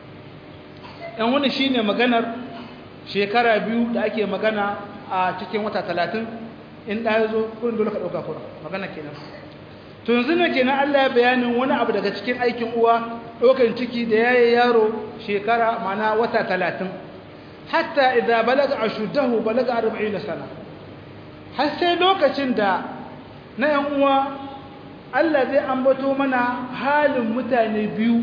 ɗan wani shi ne maganar shekara biyu da ake magana a cikin wata talatin in ɗaya zo kurin dole ka ɗauka kurin magana kenan to yanzu ne kenan Allah ya bayanin wani abu daga cikin aikin uwa ɗaukan ciki da yayi yaro shekara mana wata talatin hatta idza balaga ashuddahu balaga 40 sana har sai lokacin da na yan uwa Allah zai ambato mana halin mutane biyu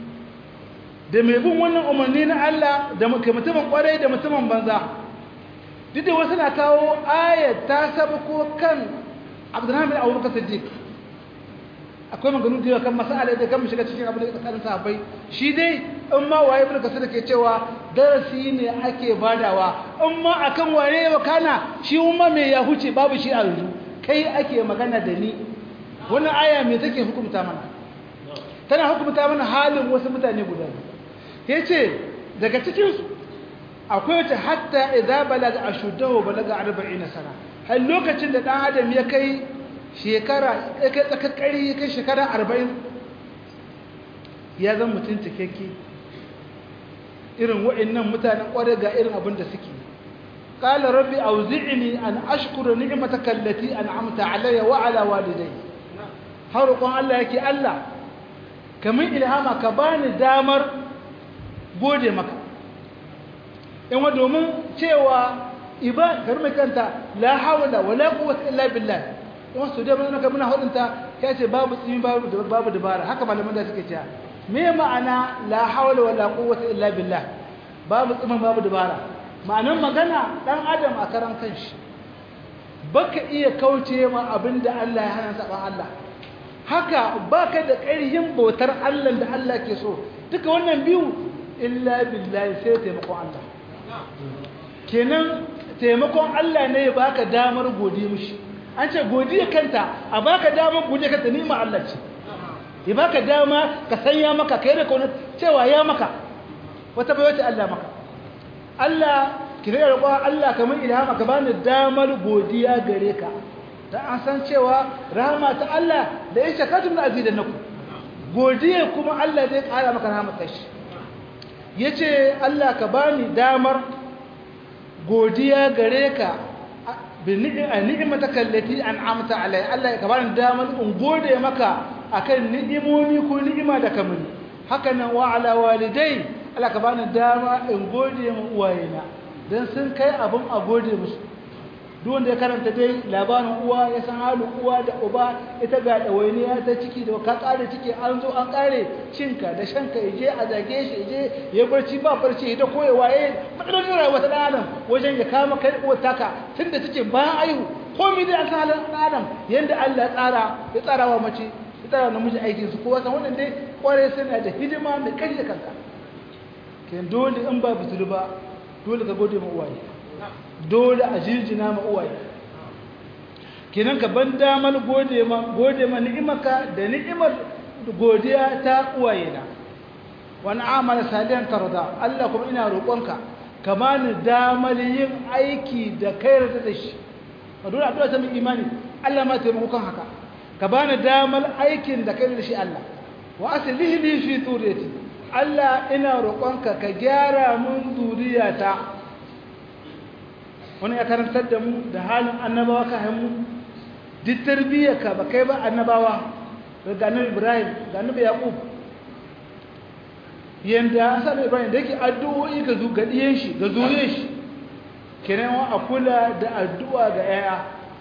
da mai bin wannan umarni na Allah da mutumin kwarai da mutumin banza duk da wasu na kawo ayat ta sabko kan Abdurrahman bin Abubakar Siddiq akwai maganu da kan masala da kan shiga cikin abin da tsakanin sahabbai shi dai in ma waye ibn kasir ke cewa darasi ne ake badawa in ma akan waye wa kana shi umma me ya huce babu shi a yanzu kai ake magana da ni wannan aya me take hukunta mana tana hukunta mana halin wasu mutane guda yace daga cikin su akwai wata hatta idza balaga ashuddahu balaga 40 sana har lokacin da dan adam ya kai shekara ya kai tsakakkari ya kai shekara arba'in ya zan mutum cikakke irin wa'annan mutanen ƙware ga irin abin da suke ƙala rabbi auzi'ini an ashkura ni'mataka allati an'amta alayya wa ala walidai har roƙon Allah yake Allah kamin ilhama ka bani damar gode maka in wa domin cewa iba karmi kanta la hawla wala quwwata illa billah in su dai mun ka muna hudunta ya ce babu tsimi babu babu dabara haka malaman da suke cewa me ma'ana la hawla wala quwwata illa billah babu tsimi babu dabara ma'anar magana dan adam a karan kanshi baka iya kauce ma abinda Allah ya hana saban Allah haka baka da ƙarhin bautar Allah da Allah ke so duka wannan biyu illa billahi sai taimakon Allah kenan taimakon Allah ne ya baka damar godiya mishi an ce godiya kanta a baka damar godiya kanta nima Allah ce ya baka dama ka sanya maka kai da kauna cewa ya maka wata bai wata Allah maka Allah ki rage roƙon Allah kamar ilhama ka bani damar godiya gare ka dan an san cewa rahama ta Allah da ya shakatu min azidannakum godiya kuma Allah zai ƙara maka rahama ta shi yace Allah ka bani damar godiya gare ka ni'mataka allati an'amta alai Allah ka bani damar in gode maka akan ni'imomi ko ni'ima da ka mini haka nan wa ala walidai Allah ka bani dama in gode ma uwayena dan sun kai abun a gode musu duk wanda ya karanta dai labarin uwa ya san halin uwa da uba ita ga ɗawainiya ta ciki da ka ƙare ciki an zo an ƙare cinka da shanka ya je a zage shi ya je ya barci ba barci ya da koyewa ya matsalolin rayuwa ta ɗan adam wajen ya kama kai uwar taka tun da take bayan aihu komai dai an san halin ɗan adam yadda Allah ya tsara ya tsara wa mace ya tsara namiji aikin su kowa san wannan dai ƙware suna da hidima mai kai da kanka ken dole in ba bitulu ba dole ka gode ma uwaye dole a jirjina ma uwaye kenan ka ban damar gode ma gode ma ni'imaka da ni'imar godiya ta uwaye na wani amala salihan tarda Allah kuma ina roƙonka ka bani damar yin aiki da kai rada da shi ka dole addu'a ta min imani Allah ma taimako kan haka ka bani damar aikin da kai da shi Allah wa aslihi li fi turiyati Allah ina roƙonka ka gyara mun duriyata wani ya karantar da mu da halin annabawa ka haimu duk tarbiyyarka ba kai ba annabawa ga annabi ibrahim ga annabi yaqub yanda asalin ibrahim da yake addu'o'i ga ga diyen shi ga zuriyar shi kenan wa a kula da addu'a ga yaya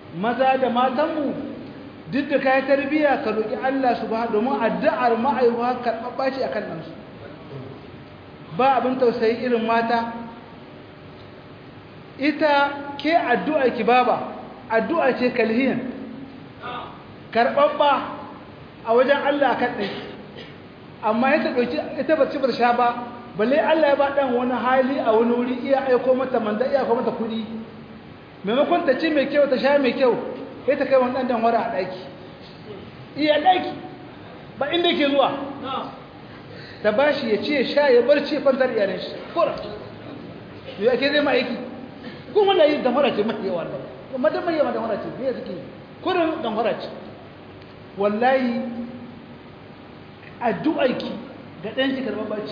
maza da matanmu duk da kayan tarbiyya ka roƙi Allah su ba domin addu'ar ma'aiwa karɓaɓɓa ce a kan ɗansu ba abin tausayi irin mata ita ke addu'a ki baba addu'a ce kalhiyan karɓaɓɓa a wajen Allah kan ɗanki amma ya ta ɗauki ita ba ci ba sha ba balle Allah ya ba ɗan wani hali a wani wuri iya aiko mata manda iya aiko mata kuɗi maimakon ta ci mai kyau ta sha mai kyau sai ta kai wani ɗan dan wara a ɗaki iya ɗaki ba inda ke zuwa ta ba shi ya ci ya sha ya barci ya fantar iyalin shi kura yau ake zai ma'aiki kun wanda yi dan wara ce mai yawa da kuma dan mai yawa dan wara ce me suke kurin dan wara ce wallahi addu'arki ga ɗanki karɓar baci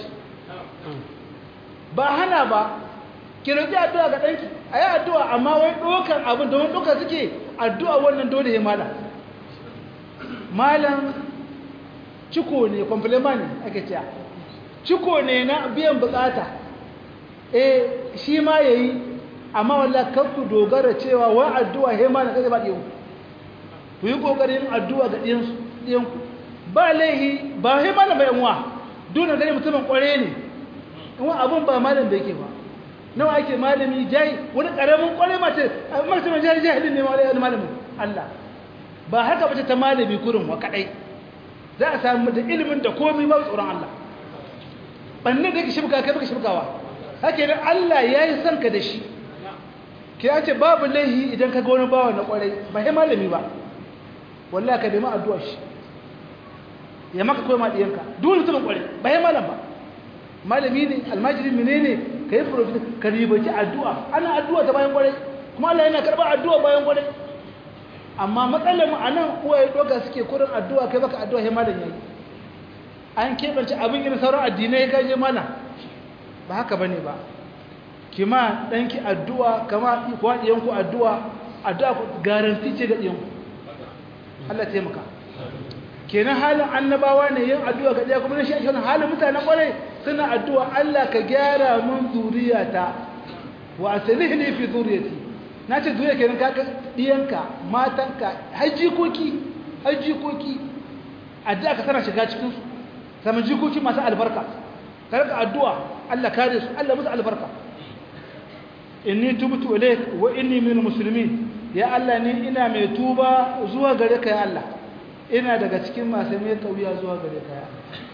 ba hana ba ki roƙi addu'a ga ɗanki a yi addu'a amma wai ɗokan abin da wani ɗoka suke addu'a wannan dole ya mala malam ciko ne kwamfilema ne ake cewa ciko ne na biyan bukata eh shi ma ya yi amma wallah ku dogara cewa wa addu'a ya mala kaje ba ɗiyanku ku yi ƙoƙarin addu'a ga ɗiyanku ba laihi ba sai malam bai uwa dole gani mutumin kware ne in abun ba malam da yake ba nawa ake malami jai wani karamin kware mace mutumin jai jahilin ne wani malamin Allah ba haka bace ta malami kurin wa kadai za a samu da ilimin da komai ba tsoron Allah banne da yake shibka kai baka shibkawa haka ne Allah yayi son ka da shi ki ce babu laihi idan ka ga wani bawa na kwarai ba sai malami ba wallahi ka nemi addu'ar shi ya maka koyi ma diyanka dole mutumin kware ba ya malam ba malami ne almajiri menene ka yi profit ka ribaci addu'a ana addu'a ta bayan kware kuma Allah yana karɓar addu'a bayan kware amma matsalar mu anan uwaye doka suke kurin addu'a kai baka addu'a sai malam yayi an keɓance abin irin sauran addinai ka je mana ba haka bane ba kima danki addu'a kama ku diyanku addu'a addu'a garanti ce ga diyanku Allah ya taimaka kenan halin annabawa ne yin addu'a ga ɗaya kuma na shi ake wani halin mutanen ƙwarai suna addu'a Allah ka gyara mun zuriyata wa asalih ne fi zuriyati na ce zuriya kenan ka ɗiyanka matanka har jikoki har jikoki addu'a ka tana shiga cikinsu samun jikoki masu albarka ka rika addu'a Allah kare su Allah musu albarka inni tubtu ilayk wa inni minal muslimin ya Allah ni ina mai tuba zuwa gare ka ya Allah ina daga cikin masu mai kauya zuwa gare kaya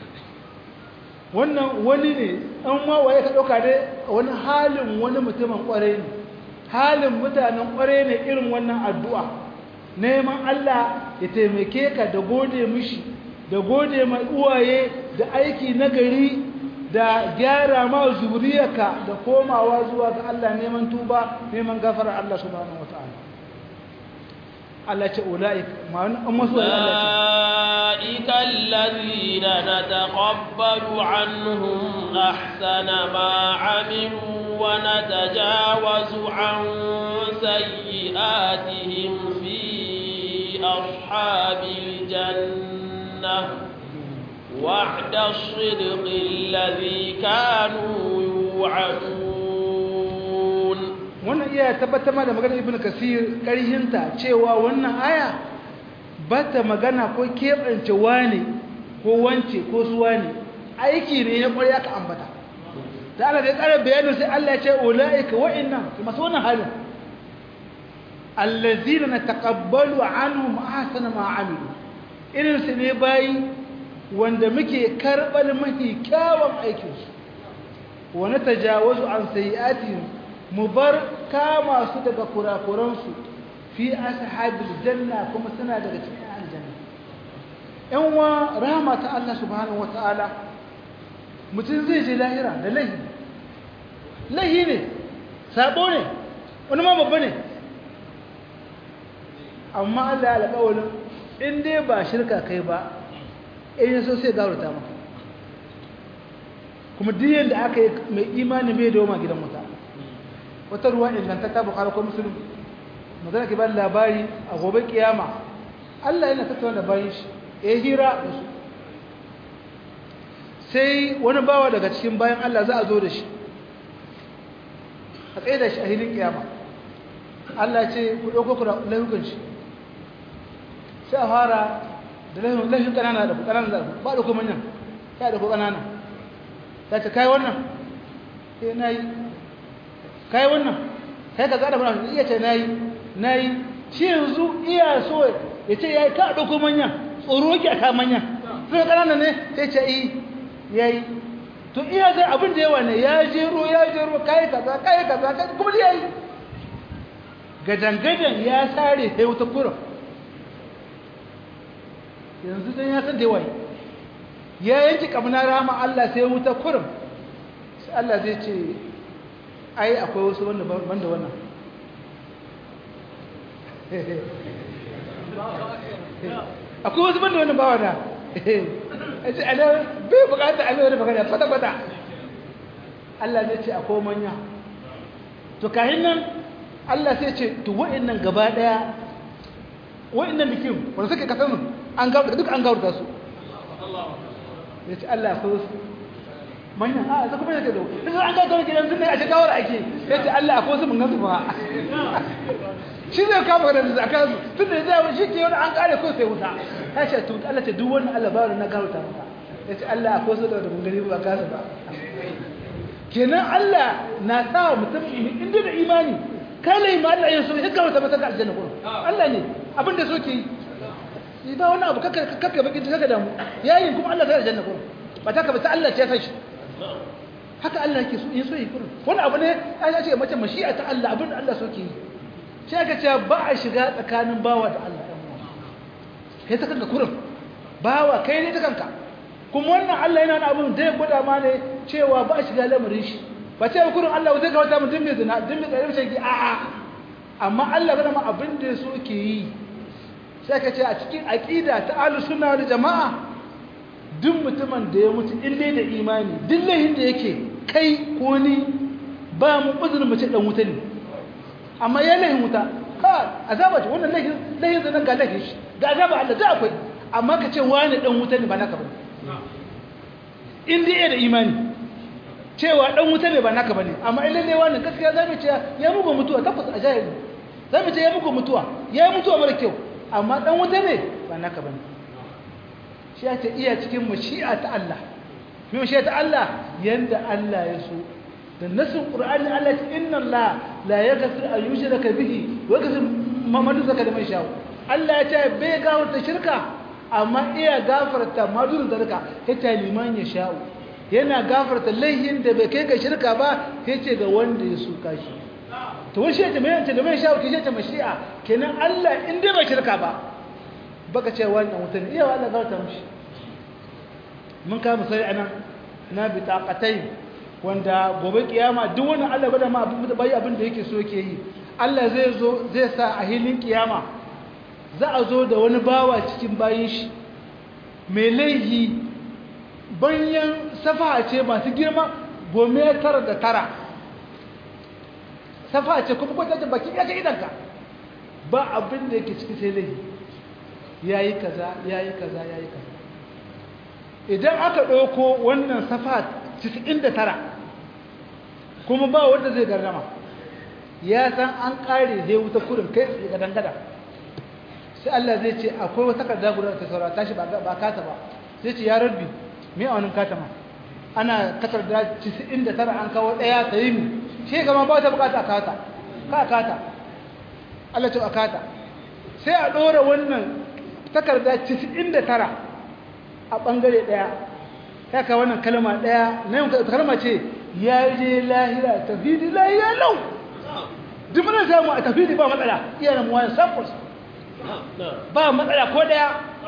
wannan wani ne an ma waye ka dauka dai wani halin wani mutumin kware ne halin mutanen kware ne irin wannan addu'a neman Allah ya taimake ka da gode mishi da gode mai uwaye da aiki na gari da gyara ma zuriyarka da komawa zuwa ga Allah neman tuba neman gafara Allah subhanahu wataala Allah ce ula'ik ma'an an masu wani Allah أولئك الذين نتقبل عنهم أحسن ما عملوا ونتجاوز عن سيئاتهم في أصحاب الجنة وعد الصدق الذي كانوا يوعدون wannan iya tabbatar da maganar ibnu kasir ƙarhinta cewa wannan aya ba ta magana ko keɓance wane ko wance ko su wane aiki ne ya ƙwarya ka ambata ta ala da ya ƙarar bayanin sai Allah ya ce ula'ika wa'innan masu wannan halin allazina na taƙabbalu anhum ahsana ma amilu irin su ne bayi wanda muke karɓar mafi kyawun aikinsu wa na tajawazu an sayi'atihim mu bar kama su daga kurakuransu fi ashabil janna kuma suna daga cikin aljanna yan wa rahama ta Allah subhanahu wataala mutum zai je lahira da lahi lahi ne sabo ne wani ma babba ne amma Allah ya alƙawarin in dai ba shirka kai ba in so sai gaurata maka kuma duk yanda aka yi mai imani bai dawo ma gidan mutane wata ruwa ingantatta bukari ko musulun magana ke ba labari a gobe kiyama Allah yana tattauna da bayan shi ya hira da su sai wani bawa daga cikin bayan Allah za a zo da shi a tsaye da shi a hilin kiyama Allah ce ku ɗauko ku da laifukan shi sai a fara da laifin ƙanana da ku ƙanana da ku ba da ku manyan ya da ku ƙanana ta ce kai wannan sai na yi kai wannan kai ka zaɗa mana iya ce na yi na yi shi yanzu iya so ya ce ya yi ka ɗauko manyan tsoro ki a ka manyan sai ƙanana ne sai ce yi ya yi to iya zai abin da yawa ne ya jero ya jero kai kaza kai kaza kai kuma ya yi gadangadan ya sare sai wuta kurin yanzu dan ya san da yawa ya yanki kamna rama Allah sai wuta kurin sai Allah zai ce ai akwai wasu wanda banda wannan akwai wasu banda wannan bawa da ce ana bai bukata abin wani magana kwata-kwata Allah zai ce akwai manya to kahin nan Allah sai ce to wa'annan gaba daya wa'annan bikin wanda suke kasan an gauta duk an gauta su ya ce Allah akwai wasu manya a za kuma yake da duk an gauta wani gidan sunne a ce gawar ake ya ce Allah akwai wasu mun gansu ba shi zai kama da zaka su tun da zai shi ke wani an kare ko sai wuta ya ce to Allah ce duk wani Allah ba na gauta maka ya ce Allah akwai su da mun gani ba kasa ba kenan Allah na sa mutum inda da imani kala yi ma Allah ya so ya gauta masa ga aljanna gurin Allah ne abin da soke yi ba wani abu kaka kaka baki kaka damu yayin kuma Allah sai aljanna gurin ba ta ka ba ta Allah ce ya san shi haka Allah yake so yin so yi gurin wani abu ne an ce mace mashi'a ta Allah abin da Allah soke yi sai aka ce ba a shiga tsakanin bawa da Allah kai ta kanka kurin bawa kai ne ta kanka kuma wannan Allah yana wani abin da ya gwada ma ne cewa ba a shiga lamarin shi ba ce kurin Allah zai kawata mu dimbe zina dimbe tsaye mace ki a'a amma Allah gwada ma abin da ya so ke yi sai ka ce a cikin aqida ta ahlus sunna wal jama'a duk mutumin da ya mutu in dai da imani duk lahin da yake kai ko ni ba mu uzurin mace dan wuta ne amma ya lahin wuta ka azaba ce wannan lahin lahin zanen ga lahin shi ga azaba Allah da akwai amma ka ce wani dan wuta ne ba naka ba in dai da imani cewa dan wuta ne ba naka bane amma in lalle wani gaskiya zamu ce ya muku mutuwa tabbas a jahili zamu ce ya muku mutuwa ya mutuwa mara kyau amma dan wuta ne ba naka bane shi ya ce iya cikin mashi'a ta Allah kuma mashi'a ta Allah yanda Allah ya so da nasin qur'ani Allah ce inna Allah la yaghfiru an yushraka bihi wa yaghfiru ma dun zaka da mai shawo Allah ya ce bai gafarta shirka amma iya gafarta ma dun zaka ta liman ya shawo yana gafarta laihin da bai kai ga shirka ba yace ga wanda ya suka shi to wani shi ya mai yace da mai shawo ke ta mashi'a kenan Allah in dai bai shirka ba baka ce wannan mutum iya Allah gafarta mishi mun kama sai anan na bitaqatai wanda gobe kiyama duk wani Allah bada ma abin da bai abin da yake so yake yi Allah zai zo zai sa a hilin kiyama za a zo da wani bawa cikin bayin shi mai laihi banyan safa ce masu girma gome tara da tara safa ce kuma kwata baki ya ce idanka ba abin da yake ciki sai laihi yayi kaza yayi kaza yayi kaza idan aka ɗauko wannan safa 99 kuma ba wanda zai garrama ya san an ƙare zai wuta kurin kai tsaye ga dangada sai Allah zai ce akwai wata takarda guda ta saura tashi ba kata ba zai ce ya rabbi me a wani kata ma ana takarda 99 an kawo ɗaya ta yi mi shi gama ba ta bukata a kata ka a kata Allah ce a kata sai a ɗora wannan takarda 99 a ɓangare ɗaya ya ka wannan kalma ɗaya na yin kalma ce ya je lahira tafidi lahira lau duk muna samu a tafidi ba matsala iya na muwayan samples ba matsala ko ɗaya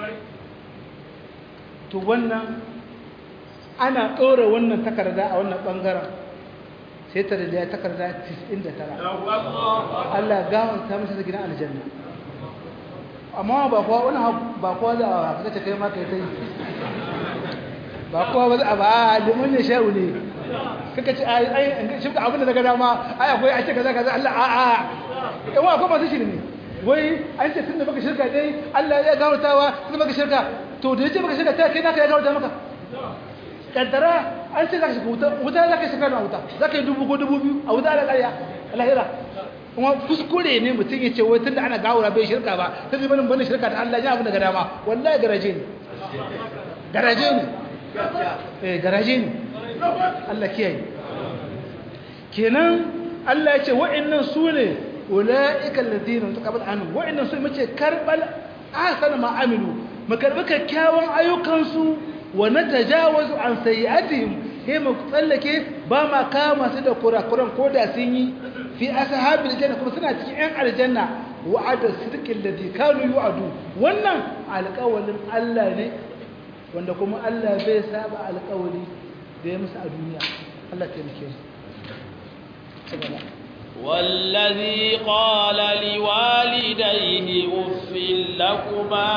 to wannan ana ɗora wannan takarda a wannan ɓangaren sai ta da ya takarda 99 Allah gawar ta masa gidan aljanna amma ba kowa wani ba kowa za a haka ta kai maka ya ta yi ba kowa ba za a ba liman ya sha'u ne kaka ce ai ai shi abin da daga dama ai akwai ake kaza kaza Allah a a yan wa akwai masu shirme wai an ce tunda baka shirka dai Allah ya gawartawa tunda baka shirka to da yace baka shirka ta kai naka ya gawarta maka kaddara an ce zaka shiga wuta wuta zaka shiga na wuta zaka yi dubu ko dubu biyu a wuta da ƙarya lahira kuma kuskure ne mutum ya ce wai tunda ana gawura bai shirka ba ta zai banin banin shirka da Allah ya abin da ga dama wallahi garaje ne garaje ne eh garaje ne Allah kiyaye kenan Allah ya ce wa'annan su ne ulaika alladhina taqabbal anhum wa'annan su mace karbal ahsana ma amilu mu karbi kyakkyawan ayyukansu wa natajawazu an sayyi'atihim sai mu tsallake ba ma kama su da kurakuran ko da sun yi fi ashabil janna kuma suna cikin yan aljanna wa'ada sidqil ladhi kanu yu'adu wannan alƙawalin Allah ne wanda kuma Allah bai saba alƙawari da ya musu a duniya Allah ta yake su والذي قال لوالديه أف لكما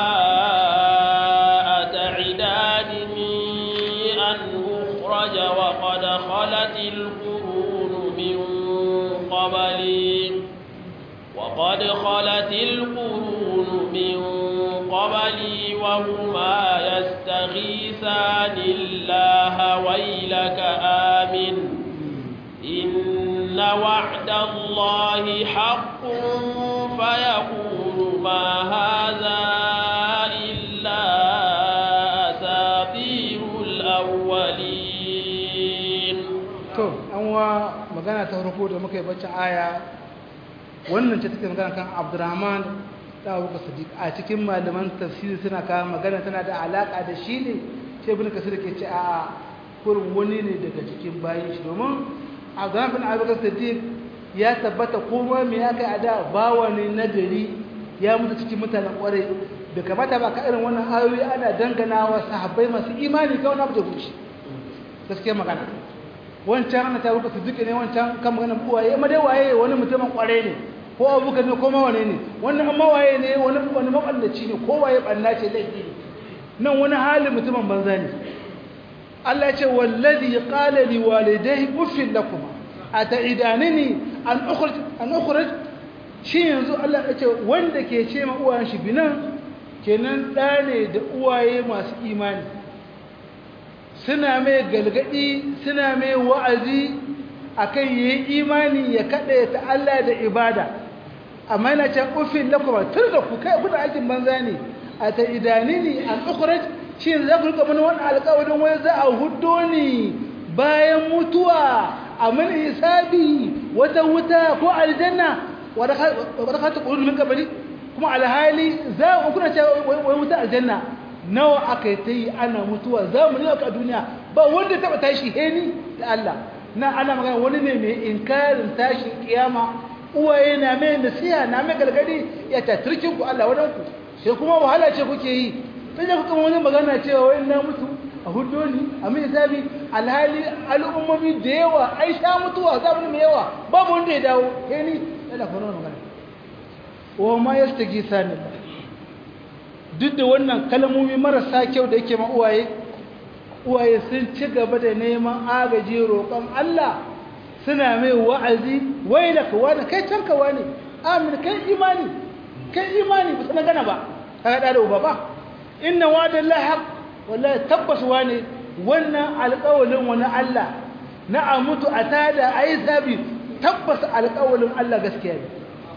أتعدانني أن أخرج وقد خلت القرون من قبلي وقد خلت القرون من قبلي وهما يستغيثان الله ويلك آمن إن وعد الله حق فيقول ما هذا إلا أساطير الأولين to an wa magana ta farko da muka yi bacci aya wannan ce take magana kan Abdurrahman da Abu Sadiq a cikin malaman tafsiri suna kawo magana tana da alaka da shi ne sai ibn Kasir ke ce a kurin wani ne daga cikin bayin shi domin Abdurrahman bin Abu Sadiq ya tabbata kuma me ya kai a da bawa ne na gari ya mutu cikin mutanen kwarai da kamata ba ka irin wannan ayoyi ana danganawa sahabbai masu imani ga wani abu da guci gaskiya magana wancan ana ta rubuta duka ne wancan kan magana uwaye amma dai waye wani mutumin kware ne ko abuka ne ko mawane ne wannan amma waye ne wani wani maballaci ne ko waye banna ce laifi ne nan wani halin mutumin banza ne Allah ya ce wallazi qala li walidayhi uffil lakum ataidanani an ukhrij an ukhrij shi yanzu Allah ya ce wanda ke ce ma uwayen shi binan kenan da ne da uwaye masu imani suna mai galgadi suna mai wa'azi akan yi imani ya kaɗe ta Allah da ibada amma yana can ufin lakuma tur da ku kai kuna aikin banza ne a ta idanini an ukhraj shi za ku rika mana wannan alƙawarin wai za a huddo ni bayan mutuwa a mana hisabi wata wuta ko aljanna wadda ka ta ƙurin min kabari kuma alhali za ku kuna cewa wai wuta aljanna nawa aka yi ta yi ana mutuwa za mu ne a duniya ba wanda taɓa tashi heni da Allah na ana magana wani ne mai inkarin tashin kiyama uwaye na mai nasiha na mai galgadi ya tattirkin ku Allah wadan ku sai kuma wahala ce kuke yi sai da kuka wani magana cewa wai na mutu a hudo ni a mai hisabi alhali al'ummomi da yawa ai sha mutuwa zamani mai yawa babu wanda ya dawo heni yana kuma magana wa ma yastagisani duk da wannan kalmomi marasa kyau da yake ma uwaye uwaye sun ci gaba da neman agaji roƙon Allah suna mai wa'azi wai da kawa da kai can kawa ne amin kai imani kai imani ba sanar gana ba ka haɗa da uba ba inna wadan lahaq wallahi tabbas wane wannan alƙawalin wani Allah na a mutu a tada a yi sabi tabbas alƙawalin Allah gaskiya ne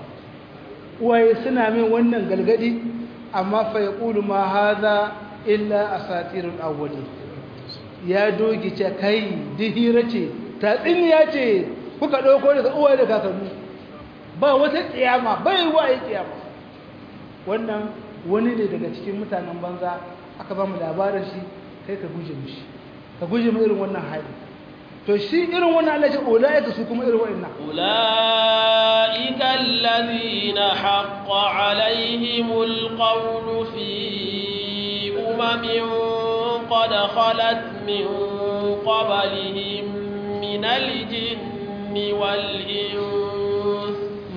uwaye suna mai wannan galgadi amma fa yaqulu ma hadha illa asatirul awwalin ya dogi ce kai dihira ce tatsiniya ce kuka ɗauko daga uwa da kakanni ba wata tsiyama bai wa yi tsiyama wannan wani ne daga cikin mutanen banza aka ba mu labarin shi kai ka guje mishi ka guje mu irin wannan hali to shi irin wannan Allah ya ce ulaika su kuma irin wa'annan ulaika alladhina haqqa alaihimul qawlu fi umamin قد خلت من قبلهم من الجن والإنس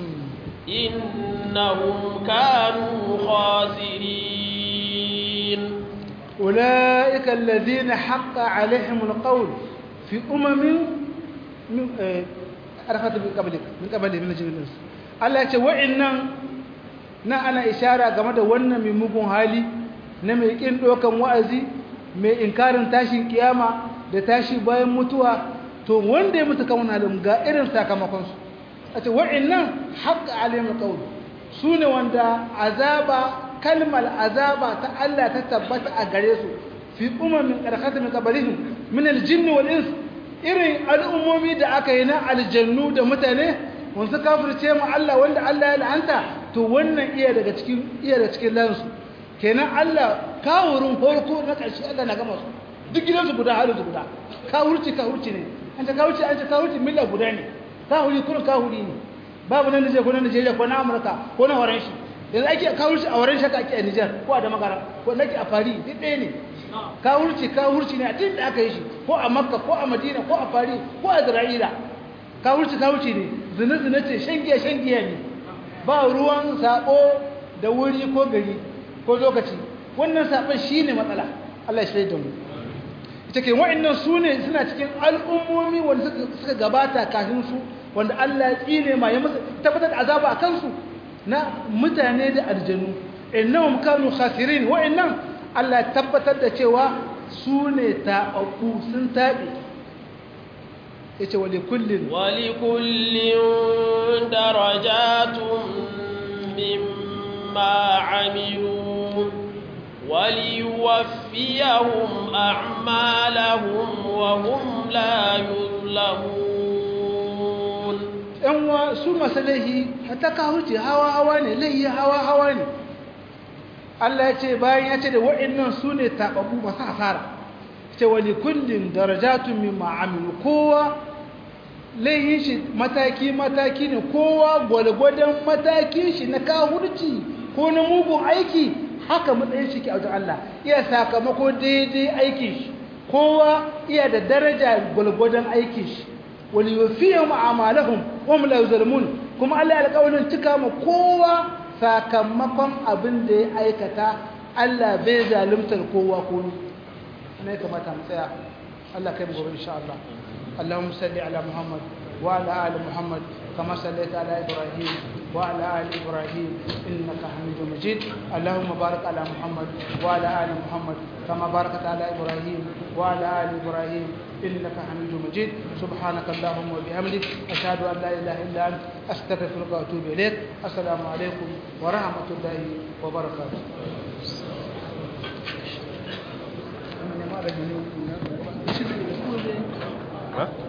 إنهم كانوا خاسرين أولئك الذين حق عليهم القول في أمم من أرخت من قبلك من قبلهم من الجن والإنس Allah ya ce wa'annan na ana ishara game da wannan mai mugun hali na mai kin dokan wa'azi mai inkarin tashin kiyama da tashi bayan mutuwa to wanda ya mutu kan halin ga irin sakamakonsu a ce wa'annan haƙa alimul qawl su ne wanda azaba kalmar azaba ta Allah ta tabbata a gare su fi umamin karkata min qablihim min aljinni wal ins irin al'ummomi da aka yi na aljannu da mutane wanda kafirce mu Allah wanda Allah ya la'anta to wannan iya daga cikin iya daga cikin lansu kenan Allah kawurin farko na ƙarshe Allah na gama su duk gidansu guda halin su guda kawurci kawurci ne an ta kawurci an ta kawurci milla guda ne kawuri kurin kawuri ne babu nan Nijar ko na Nijeriya ko na Amurka ko na Horon shi yanzu ake kawurci a Horon shi ake a Nijar ko a Damagara ko nake a Paris duk ɗaya ne kawurci kawurci ne a tun da aka yi shi ko a Makka ko a Madina ko a Paris ko a Isra'ila kawurci kawurci ne zina zina ce shan giya shan giya ne ba ruwan sabo da wuri ko gari ko lokaci wannan sabon shine matsala Allah ya shaida mu ita ke wa'annan su ne suna cikin al'ummomi wanda suka gabata kafin su wanda Allah ya tsine ma ya masa tabbatar da azaba a kansu na mutane da aljanu innahum kanu khasirin wa'annan Allah ya tabbatar da cewa su ne taɓaɓɓu sun taɓe yace wa likullin wa likullin darajatun mimma amilu وليوفيهم أعمالهم وهم لا يظلمون ‘yan wa su masu laihi ta kawuce hawa-hawa ne laihi hawa-hawa ne Allah ya ce bayan ya ce da wa'innan su ne taɓaɓu masu hasara ce wani kullum darajatun min ma'amilu kowa laihin shi mataki-mataki ne kowa gwalgwadon matakin shi na kawurci ko na mugun aiki haka matsayin shi ke a wajen Allah iya sakamako daidai aikin shi kowa iya da daraja gwalgwadon aikin shi wani yufiya ma'amalahum wa la yuzlamun kuma Allah ya alƙawarin cika ma kowa sakamakon abin da ya aikata Allah bai zaluntar kowa ko ne ya kamata mu tsaya Allah kai mu gobe insha Allah Allahumma salli ala Muhammad wa ala ali Muhammad كما صليت على إبراهيم وعلى آل إبراهيم إنك حميد مجيد اللهم بارك على محمد وعلى آل محمد كما باركت على إبراهيم وعلى آل إبراهيم إنك حميد مجيد سبحانك اللهم وبحمدك أشهد أن لا إله إلا أنت أستغفرك وأتوب إليك السلام عليكم ورحمة الله وبركاته Huh?